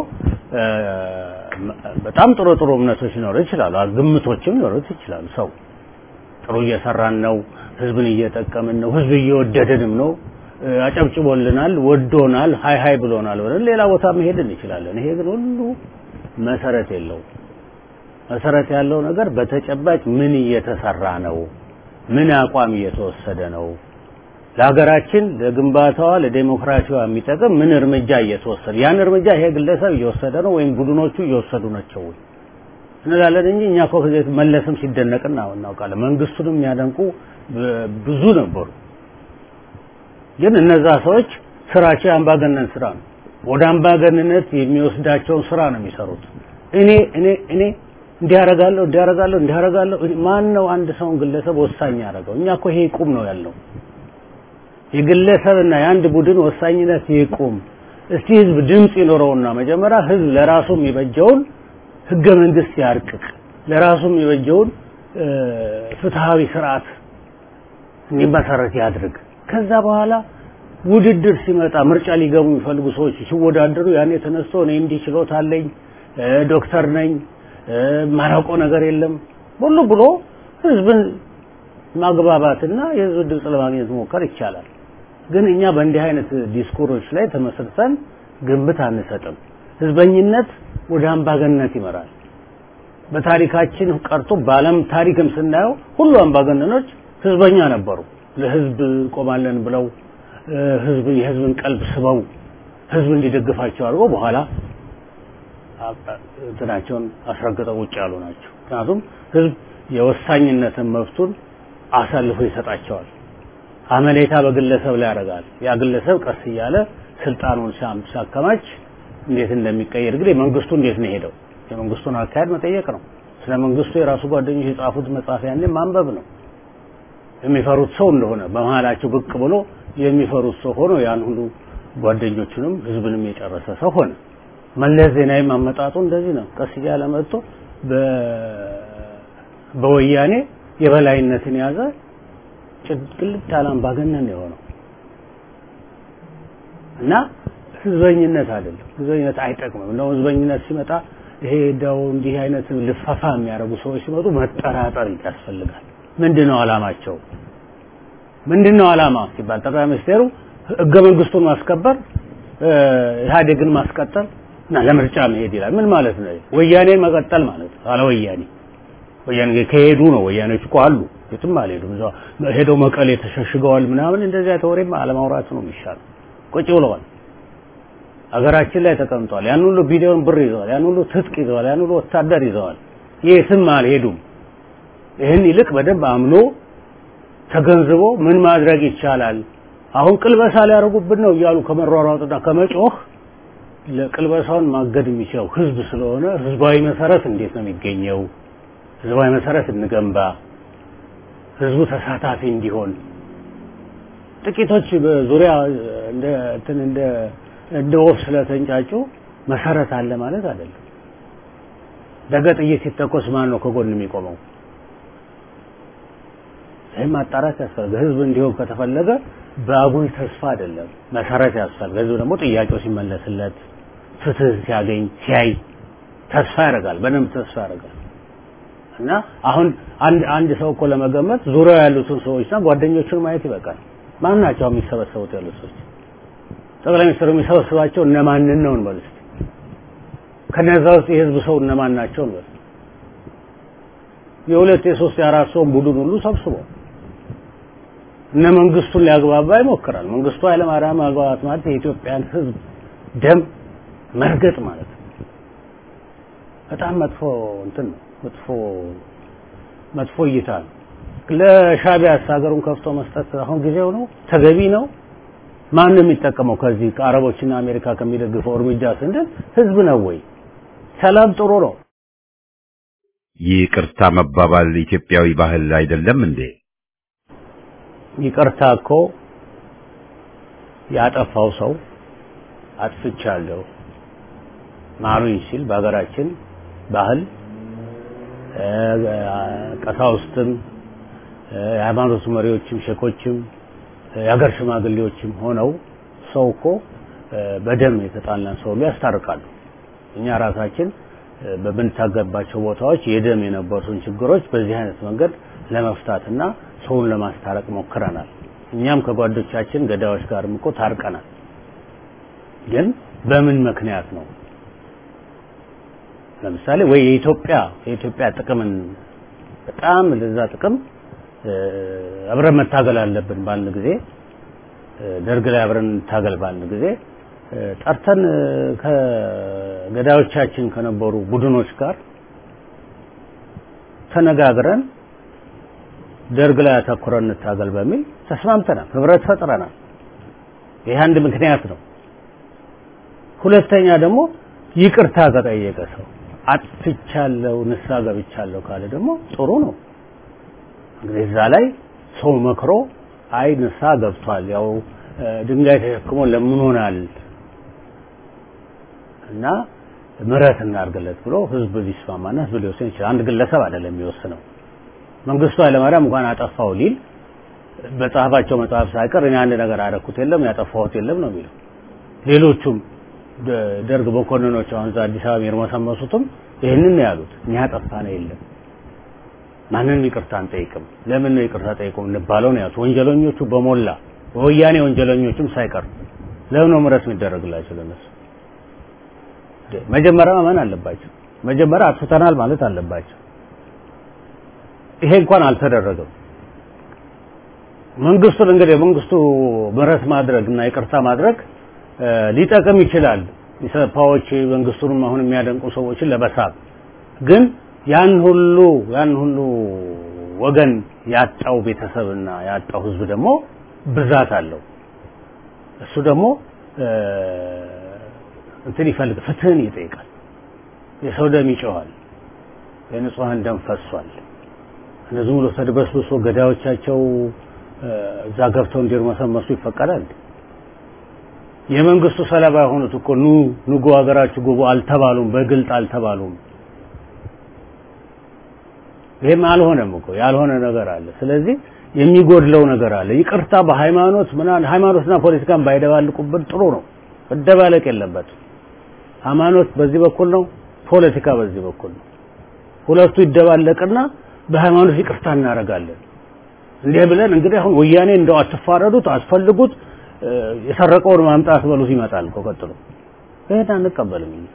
D: በጣም ጥሩ ጥሩ እምነቶች ሊኖሩ ይችላሉ። ግምቶችም ሊኖሩት ይችላሉ። ሰው ጥሩ እየሰራን ነው፣ ህዝብን እየጠቀምን ነው፣ ህዝብ እየወደደንም ነው፣ አጨብጭቦልናል፣ ወዶናል፣ ሀይ ሀይ ብሎናል ብለን ሌላ ቦታ መሄድ እንችላለን። ይሄ ግን ሁሉ መሰረት የለውም። መሰረት ያለው ነገር በተጨባጭ ምን እየተሰራ ነው? ምን አቋም እየተወሰደ ነው? ለሀገራችን ለግንባታዋ ለዴሞክራሲዋ የሚጠቅም ምን እርምጃ እየተወሰደ ያን እርምጃ ይሄ ግለሰብ እየወሰደ ነው ወይም ቡድኖቹ እየወሰዱ ናቸው ወይ እንላለን እንጂ እኛ እኮ ከዚህ መለስም ሲደነቅ እናውቃለን። መንግስቱንም የሚያደንቁ ብዙ ነበሩ። ግን እነዛ ሰዎች ስራቸው የአምባገነን ስራ ነው። ወደ አምባገንነት የሚወስዳቸውን ስራ ነው የሚሰሩት። እኔ እኔ እኔ እንዲያረጋለሁ እንዲያረጋለሁ እንዲያረጋለሁ ማን ነው አንድ ሰውን ግለሰብ ወሳኝ ያደረገው? እኛ እኮ ይሄ ይቁም ነው ያለው። የግለሰብና የአንድ ቡድን ወሳኝነት ይቁም። እስቲ ህዝብ ድምፅ ይኖረውና መጀመሪያ ህዝብ ለራሱ የሚበጀውን ህገ መንግስት ያርቅቅ፣ ለራሱ የሚበጀውን ፍትሃዊ ስርዓት እንዲመሰረት ያድርግ። ከዛ በኋላ ውድድር ሲመጣ ምርጫ ሊገቡ የሚፈልጉ ሰዎች ሲወዳደሩ ያኔ ተነስቶ እኔ እንዲህ ችሎታ አለኝ ዶክተር ነኝ ማራቆ ነገር የለም ሁሉ ብሎ ህዝብን ማግባባትና የህዝብ ድምፅ ለማግኘት መሞከር ይቻላል። ግን እኛ በእንዲህ አይነት ዲስኩሮች ላይ ተመስርተን ግምት አንሰጥም። ህዝበኝነት ወደ አምባገነንነት ይመራል። በታሪካችን ቀርቶ በዓለም ታሪክም ስናየው ሁሉ አምባገነኖች ህዝበኛ ነበሩ። ለህዝብ ቆማለን ብለው ህዝብ የህዝብን ቀልብ ስበው ህዝብ እንዲደግፋቸው አድርገው በኋላ እንትናቸውን አስረግጠው ውጭ ያሉ ናቸው። ምክንያቱም ህዝብ የወሳኝነትን መብቱን አሳልፎ ይሰጣቸዋል። አመኔታ በግለሰብ ላይ ያደርጋል። ያ ግለሰብ ቀስ እያለ ስልጣኑን ሲያከማች እንዴት እንደሚቀየር እንግዲህ መንግስቱ እንዴት ነው ሄደው የመንግስቱን አካሄድ መጠየቅ ነው። ስለ መንግስቱ የራሱ ጓደኞች የጻፉት መጽሐፍ ያኔ ማንበብ ነው። የሚፈሩት ሰው እንደሆነ በመሀላቸው ብቅ ብሎ የሚፈሩት ሰው ሆኖ ያን ሁሉ ጓደኞቹንም ህዝብንም የጨረሰ ሰው ሆነ። መለስ ዜናዊ አመጣጡ እንደዚህ ነው። ቀስ እያለ መጥቶ በወያኔ የበላይነትን ያዘ። ጭቅልት ያለ አምባገነን ነው የሆነው እና ህዝበኝነት አይደለም። ህዝበኝነት አይጠቅምም። እንደው ህዝበኝነት ሲመጣ ይሄ እንደው እንዲህ አይነት ልፈፋ የሚያደርጉ ሰዎች ሲመጡ መጠራጠር ያስፈልጋል። ምንድነው አላማቸው? ምንድነው አላማ ሲባል ጠቅላይ ሚኒስቴሩ ህገ መንግስቱን ማስከበር ኢህአዴግን ማስቀጠል እና ለምርጫ መሄድ ይላል። ምን ማለት ነው? ወያኔን መቀጠል ማለት ነው። አለ ወያኔ ወያኔ ከሄዱ ነው። ወያኔዎች እኮ አሉ፣ የትም አልሄዱም። እዛው ሄደው መቀሌ ተሸሽገዋል ምናምን። እንደዚያ ተወሬም አለማውራት ነው የሚሻለው። ቁጭ ብለዋል። አገራችን ላይ ተቀምጠዋል። ያን ሁሉ ቢሊዮን ብር ይዘዋል። ያን ሁሉ ትጥቅ ይዘዋል። ያን ሁሉ ወታደር ይዘዋል። የትም አልሄዱም። ይህን ይልቅ በደንብ አምኖ ተገንዝቦ ምን ማድረግ ይቻላል አሁን ቅልበሳ ሊያደርጉብን ነው እያሉ ከመሯሯጥና ከመጮህ ለቅልበሳውን ማገድ የሚችለው ህዝብ ስለሆነ ህዝባዊ መሰረት እንዴት ነው የሚገኘው? ህዝባዊ መሰረት እንገንባ፣ ህዝቡ ተሳታፊ እንዲሆን። ጥቂቶች በዙሪያ እንደ እንትን እንደ እንደ ወፍ ስለተንጫጩ መሰረት አለ ማለት አይደለም። ነገ ጥይት ሲተኮስ ማን ነው ከጎን የሚቆመው? ይህም ማጣራት ያስፈልጋል። ህዝብ እንዲሆን ከተፈለገ በአጉል ተስፋ አይደለም፣ መሰረት ያስፈልጋል። ህዝብ ደግሞ ጥያቄው ሲመለስለት ፍትህ ሲያገኝ ሲያይ ተስፋ ያደርጋል፣ በደንብ ተስፋ ያደርጋል። እና አሁን አንድ አንድ ሰው እኮ ለመገመት ዙሪያው ያሉትን ሰዎችና ጓደኞቹን ማየት ይበቃል። ማን ናቸው የሚሰበሰቡት ያሉት ሰዎች? ጠቅላይ ሚኒስትሩ የሚሰበስባቸው እነማንን ነው እንበል እስኪ። ከነዛ ውስጥ የህዝብ ሰው እነማን ናቸው እንበል። የሁለት የሶስት የአራት ሰውን ቡድን ሁሉ ሰብስቦ እነ መንግስቱን ሊያግባባ ይሞክራል። መንግስቱ ኃይለማርያም ማግባባት ማለት የኢትዮጵያን ህዝብ ደም መርገጥ ማለት ነው። በጣም መጥፎ እንትን ነው። መጥፎ መጥፎ እይታ ነው። ለሻቢያ ሀገሩን ከፍቶ መስጠት አሁን ጊዜው ነው፣ ተገቢ ነው። ማን ነው የሚጠቀመው ከዚህ ከአረቦችና አሜሪካ ከሚደግፈው እርምጃ ስንል ህዝብ ነው ወይ? ሰላም ጥሩ ነው።
A: ይቅርታ መባባል ኢትዮጵያዊ ባህል አይደለም እንዴ?
D: ይቅርታ እኮ ያጠፋው ሰው አጥፍቻለሁ ማሩኝ ሲል በሀገራችን ባህል ቀሳውስትም የሃይማኖት መሪዎችም ሼኮችም የሀገር ሽማግሌዎችም ሆነው ሰው እኮ በደም የተጣላን ሰው ሁሉ ያስታርቃሉ። እኛ ራሳችን በምንታገባቸው ቦታዎች የደም የነበሩትን ችግሮች በዚህ አይነት መንገድ ለመፍታትና ሰውን ለማስታረቅ ሞክረናል። እኛም ከጓዶቻችን ገዳዮች ጋርም እኮ ታርቀናል። ግን በምን ምክንያት ነው? ለምሳሌ ወይ የኢትዮጵያ የኢትዮጵያ ጥቅምን በጣም ለዛ ጥቅም አብረን መታገል አለብን ባልን ጊዜ ደርግ ላይ አብረን እንታገል ባልን ጊዜ ጠርተን ከገዳዮቻችን ከነበሩ ቡድኖች ጋር ተነጋግረን ደርግ ላይ አተኩረን እንታገል በሚል ተስማምተናል፣ ህብረት ፈጥረናል። ይህ አንድ ምክንያት ነው። ሁለተኛ ደግሞ ይቅርታ ከጠየቀ ሰው አጥፍቻለሁ፣ ንስሐ ገብቻለሁ ካለ ደግሞ ጥሩ ነው። እንግዲህ እዛ ላይ ሰው መክሮ አይ ንስሐ ገብቷል፣ ያው ድንጋይ ተሸክሞ ለምኖናል እና ምሕረት እናድርግለት ብሎ ህዝብ ሊስማማና ህዝብ ሊወስን ይችላል። አንድ ግለሰብ አይደለም የሚወስነው። መንግስቱ ኃይለማርያም እንኳን አጠፋው ሊል በጻፋቸው መጽሐፍ ሳይቀር እኔ አንድ ነገር አደረኩት የለም ያጠፋሁት የለም ነው የሚለው። ሌሎቹም ደርግ መኮንኖች አሁን እዛ አዲስ አበባ የሚርመሰመሱትም ይህንን ነው ያሉት። እኛ ያጠፋነው የለም ማንንም ይቅርታ አንጠይቅም። ለምን ነው ይቅርታ ጠይቁ እንባለው ነው ያሉት። ወንጀለኞቹ በሞላ በወያኔ ወንጀለኞችም ሳይቀር ለምን ነው ምሕረት የሚደረግላቸው ለነሱ? መጀመሪያ ማመን አለባቸው። መጀመሪያ አጥፍተናል ማለት አለባቸው። ይሄ እንኳን አልተደረገም። መንግስቱን እንግዲህ መንግስቱ ምሕረት ማድረግ እና ይቅርታ ማድረግ ሊጠቅም ይችላል። ኢሰፓዎች መንግስቱንም አሁን የሚያደንቁ ሰዎችን ለመሳብ ግን ያን ሁሉ ያን ሁሉ ወገን ያጣው ቤተሰብና ያጣው ህዝብ ደግሞ ብዛት አለው። እሱ ደግሞ እንትን ይፈልግ ፍትህን ይጠይቃል። የሰው ደም ይጮኻል። የንጹሐን ደም ፈሷል። እነዚህ ሙሉ ተድበስብሶ ገዳዮቻቸው እዛ ገብተው እንዲርመሰመሱ ይፈቀዳል። የመንግስቱ ሰለባ የሆኑት እኮ ኑ ንጉ ሀገራችሁ ግቡ አልተባሉም፣ በግልጥ አልተባሉም። ይሄም አልሆነም እኮ ያልሆነ ነገር አለ። ስለዚህ የሚጎድለው ነገር አለ። ይቅርታ በሃይማኖት ምናምን ሃይማኖትና ፖለቲካን ባይደባልቁበት ጥሩ ነው። መደባለቅ የለበትም። ሃይማኖት በዚህ በኩል ነው፣ ፖለቲካ በዚህ በኩል ነው። ሁለቱ ይደባለቅና በሃይማኖት ይቅርታ እናደርጋለን። እንዲህ ብለን እንግዲህ አሁን ወያኔ እንደው አትፋረዱት፣ አስፈልጉት፣ የሰረቀውን ማምጣት በሉት ይመጣል እኮ ቀጥሎ። ይሄን አንቀበልም እኛ።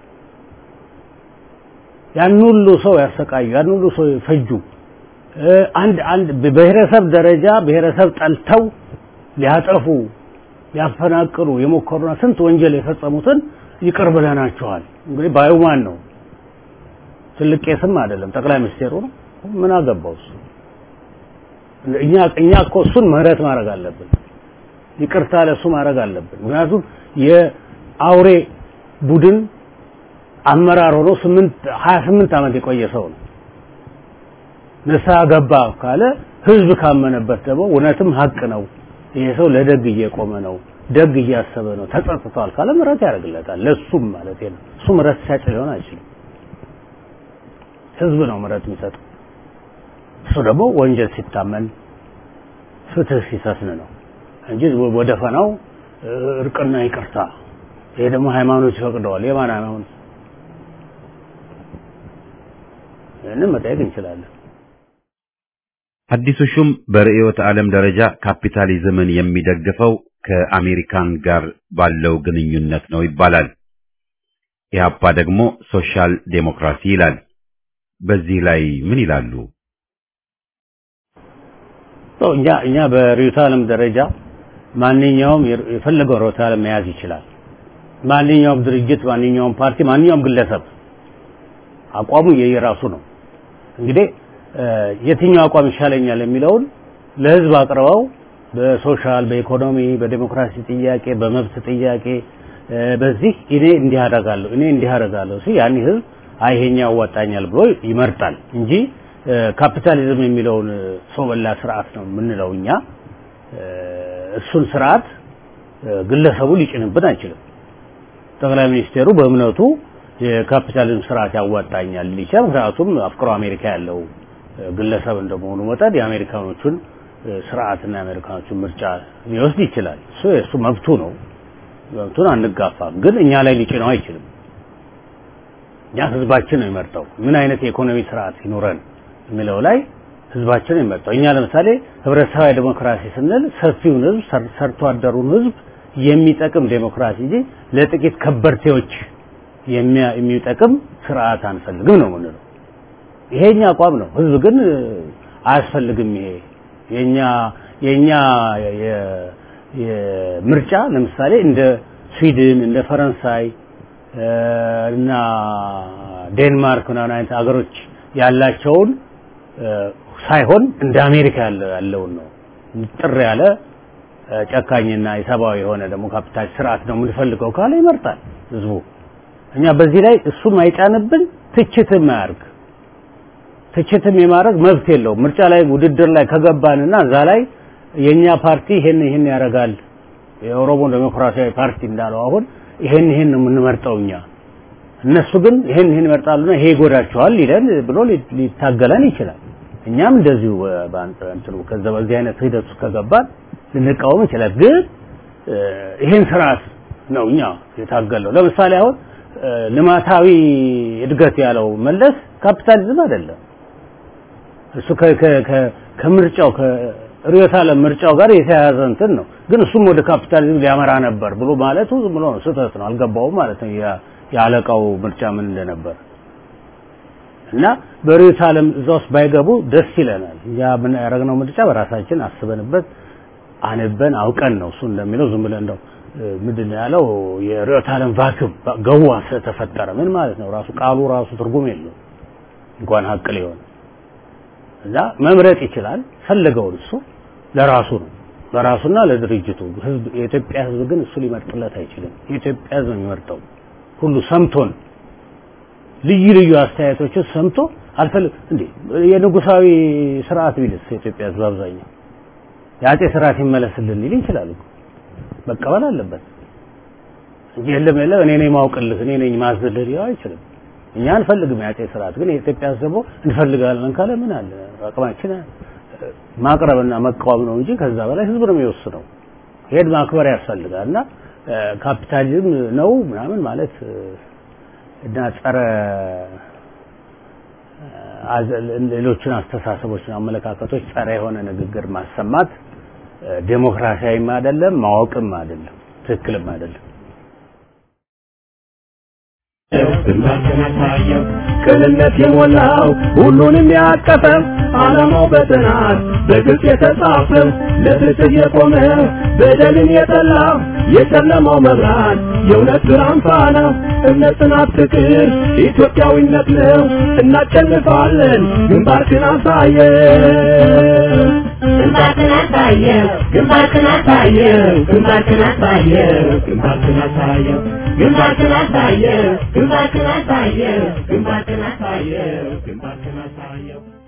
D: ያን ሁሉ ሰው ያሰቃዩ፣ ያን ሁሉ ሰው ፈጁ። አንድ አንድ በብሔረሰብ ደረጃ ብሔረሰብ ጠልተው ሊያጠፉ ሊያፈናቅሉ የሞከሩና ስንት ወንጀል የፈጸሙትን ይቅር ብለናቸዋል። እንግዲህ ባዩ ማን ነው? ትልቅ ቄስም አይደለም፣ ጠቅላይ ሚኒስቴሩ ነው። ምን አገባው እሱ? እኛ እኛ እኮ እሱን ምህረት ማድረግ አለብን። ይቅርታ ለሱ ማድረግ አለብን። ምክንያቱም የአውሬ ቡድን አመራር ሆኖ ስምንት ሀያ ስምንት ዓመት የቆየ ሰው ነው። ንስሐ ገባ ካለ ህዝብ ካመነበት ደግሞ እውነትም ሀቅ ነው፣ ይሄ ሰው ለደግ እየቆመ ነው፣ ደግ እያሰበ ነው፣ ተጸጽቷል ካለ ምህረት ያደርግለታል። ለሱም ማለት ነው። እሱ ምህረት ሲያጭ ሊሆን አይችልም። ህዝብ ነው ምህረት የሚሰጠው። እሱ ደግሞ ወንጀል ሲታመን ፍትህ ሲሰፍን ነው እንጂ ወደ ፈናው እርቅና ይቅርታ ይሄ ደግሞ ሃይማኖት ይፈቅደዋል። የማን ሃይማኖት? ይህንን መጠየቅ እንችላለን።
A: አዲሱ ሹም በርዕዮተ ዓለም ደረጃ ካፒታሊዝምን የሚደግፈው ከአሜሪካን ጋር ባለው ግንኙነት ነው ይባላል። ኢህአፓ ደግሞ ሶሻል ዴሞክራሲ ይላል። በዚህ ላይ ምን ይላሉ?
D: እኛ እኛ በርዕዮተ ዓለም ደረጃ ማንኛውም የፈለገው ርዕዮተ ዓለም መያዝ ይችላል። ማንኛውም ድርጅት፣ ማንኛውም ፓርቲ፣ ማንኛውም ግለሰብ አቋሙ የየራሱ ነው። እንግዲህ የትኛው አቋም ይሻለኛል የሚለውን ለህዝብ አቅርበው በሶሻል፣ በኢኮኖሚ፣ በዴሞክራሲ ጥያቄ፣ በመብት ጥያቄ በዚህ እኔ እንዲህ አደርጋለሁ እኔ እንዲህ አደርጋለሁ ሲል ያን ህዝብ አይ ይሄኛው ያዋጣኛል ብሎ ይመርጣል እንጂ ካፒታሊዝም የሚለውን ሰው በላ ስርዓት ነው የምንለው እኛ። እሱን ስርዓት ግለሰቡ ሊጭንብን አይችልም። ጠቅላይ ሚኒስቴሩ በእምነቱ የካፒታሊዝም ስርዓት ያዋጣኛል ሊቻል ምክንያቱም አፍቅሮ አሜሪካ ያለው ግለሰብ እንደመሆኑ መጠን የአሜሪካኖቹን ስርዓትና የአሜሪካኖቹን ምርጫ ሊወስድ ይችላል። እሱ የእሱ መብቱ ነው። መብቱን አንጋፋም፣ ግን እኛ ላይ ሊጭነው አይችልም። እኛ ህዝባችን ነው የሚመርጠው ምን አይነት የኢኮኖሚ ስርዓት ይኑረን የሚለው ላይ ህዝባችን ነው የሚመርጠው። እኛ ለምሳሌ ህብረተሰባዊ ዴሞክራሲ ስንል ሰፊውን ህዝብ ሰርቶ አደሩን ህዝብ የሚጠቅም ዴሞክራሲ እንጂ ለጥቂት ከበርቴዎች የሚጠቅም ስርዓት አንፈልግም ነው የምንለው። ይሄ የኛ አቋም ነው። ህዝብ ግን አያስፈልግም። ይሄ የኛ የኛ የምርጫ ለምሳሌ እንደ ስዊድን እንደ ፈረንሳይ እና ዴንማርክ ምናምን አይነት ሀገሮች ያላቸውን ሳይሆን እንደ አሜሪካ ያለውን ነው ጥር ያለ ጨካኝና የሰብአዊ የሆነ ደግሞ ካፒታል ስርዓት ነው የምንፈልገው ካለ ይመርጣል ህዝቡ። እኛ በዚህ ላይ እሱም አይጫንብን፣ ትችትም አያርግ። ትችትም የማድረግ መብት የለውም። ምርጫ ላይ ውድድር ላይ ከገባንና እዛ ላይ የኛ ፓርቲ ይሄን ይሄን ያደርጋል የኦሮሞ ዴሞክራሲያዊ ፓርቲ እንዳለው አሁን ይሄን ይሄን ነው የምንመርጠው እኛ እነሱ ግን ይሄን ይሄን ይመርጣሉና ይሄ ይጎዳቸዋል ይለን ብሎ ሊታገለን ይችላል። እኛም እንደዚሁ በእንትኑ ከዛ በዚህ አይነት ሂደት ውስጥ ከገባን ልንቃወም ይችላል። ግን ይሄን ስርዓት ነው እኛ የታገለው። ለምሳሌ አሁን ልማታዊ እድገት ያለው መለስ ካፒታሊዝም አይደለም። እሱ ከምርጫው ከርዕዮተ ዓለም ምርጫው ጋር የተያያዘ እንትን ነው። ግን እሱም ወደ ካፒታሊዝም ሊያመራ ነበር ብሎ ማለቱ ዝም ብሎ ስህተት ነው። አልገባውም ማለት ነው የአለቃው ምርጫ ምን እንደነበር እና በርዕዮተ ዓለም እዛ ውስጥ ባይገቡ ደስ ይለናል። እኛ ምን ያደረግነው ምርጫ በራሳችን አስበንበት አንበን አውቀን ነው። እሱ እንደሚለው ዝም ብለን እንደው ምንድን ነው ያለው የርዕዮተ ዓለም ቫክዩም ገዋ ስለተፈጠረ ምን ማለት ነው? ራሱ ቃሉ ራሱ ትርጉም የለው እንኳን ሀቅ ሊሆን እና መምረጥ ይችላል ፈለገውን እሱ ለራሱ ነው ለራሱና ለድርጅቱ ህዝብ የኢትዮጵያ ህዝብ ግን እሱ ሊመርጥለት አይችልም የኢትዮጵያ ህዝብ የሚመርጠው ሁሉ ሰምቶን ልዩ ልዩ አስተያየቶችን ሰምቶ አልፈልግ እንዴ የንጉሳዊ ስርዓት ቢልስ የኢትዮጵያ ህዝብ አብዛኛው የአጼ ስርዓት ይመለስልን ሊል ይችላል እኮ መቀበል አለበት እንጂ የለም የለም እኔ ነኝ ማውቅልህ እኔ ነኝ ማዝልህ ሊለው አይችልም እኛ አንፈልግም የአጼ ስርዓት ግን የኢትዮጵያ ህዝብ ደግሞ እንፈልጋለን ካለ ምን አለ አቅማችን ማቅረብና መቃወም ነው እንጂ ከዛ በላይ ህዝብ ነው የሚወስነው ሄድ ማክበር ያስፈልጋል እና ካፒታሊዝም ነው ምናምን ማለት እና ጸረ ሌሎችን አስተሳሰቦችን አመለካከቶች ጸረ የሆነ ንግግር ማሰማት ዴሞክራሲያዊም አይደለም ማወቅም አይደለም ትክክልም አይደለም
B: ግንባርህን አሳየው ቅንነት የሞላው ሁሉንም ያቀፈ ዓላማው በጥናት በግልጽ የተጻፈ ለፍትህ የቆመ በደልን የጠላ የጨለማው መብራት የእውነት ብርሃን ፋና እምነት፣ ጽናት፣ ፍቅር ኢትዮጵያዊነት ነው። እናሸንፋለን። ግንባርህን አሳየው ግንባርህን አሳየው ግንባርህን አሳየው ግንባርህን አሳየው ግንባርህን አሳየው ግንባርህን አሳየው ግንባርህን አሳየው ግንባርህን አሳየው ግንባርህን አሳየው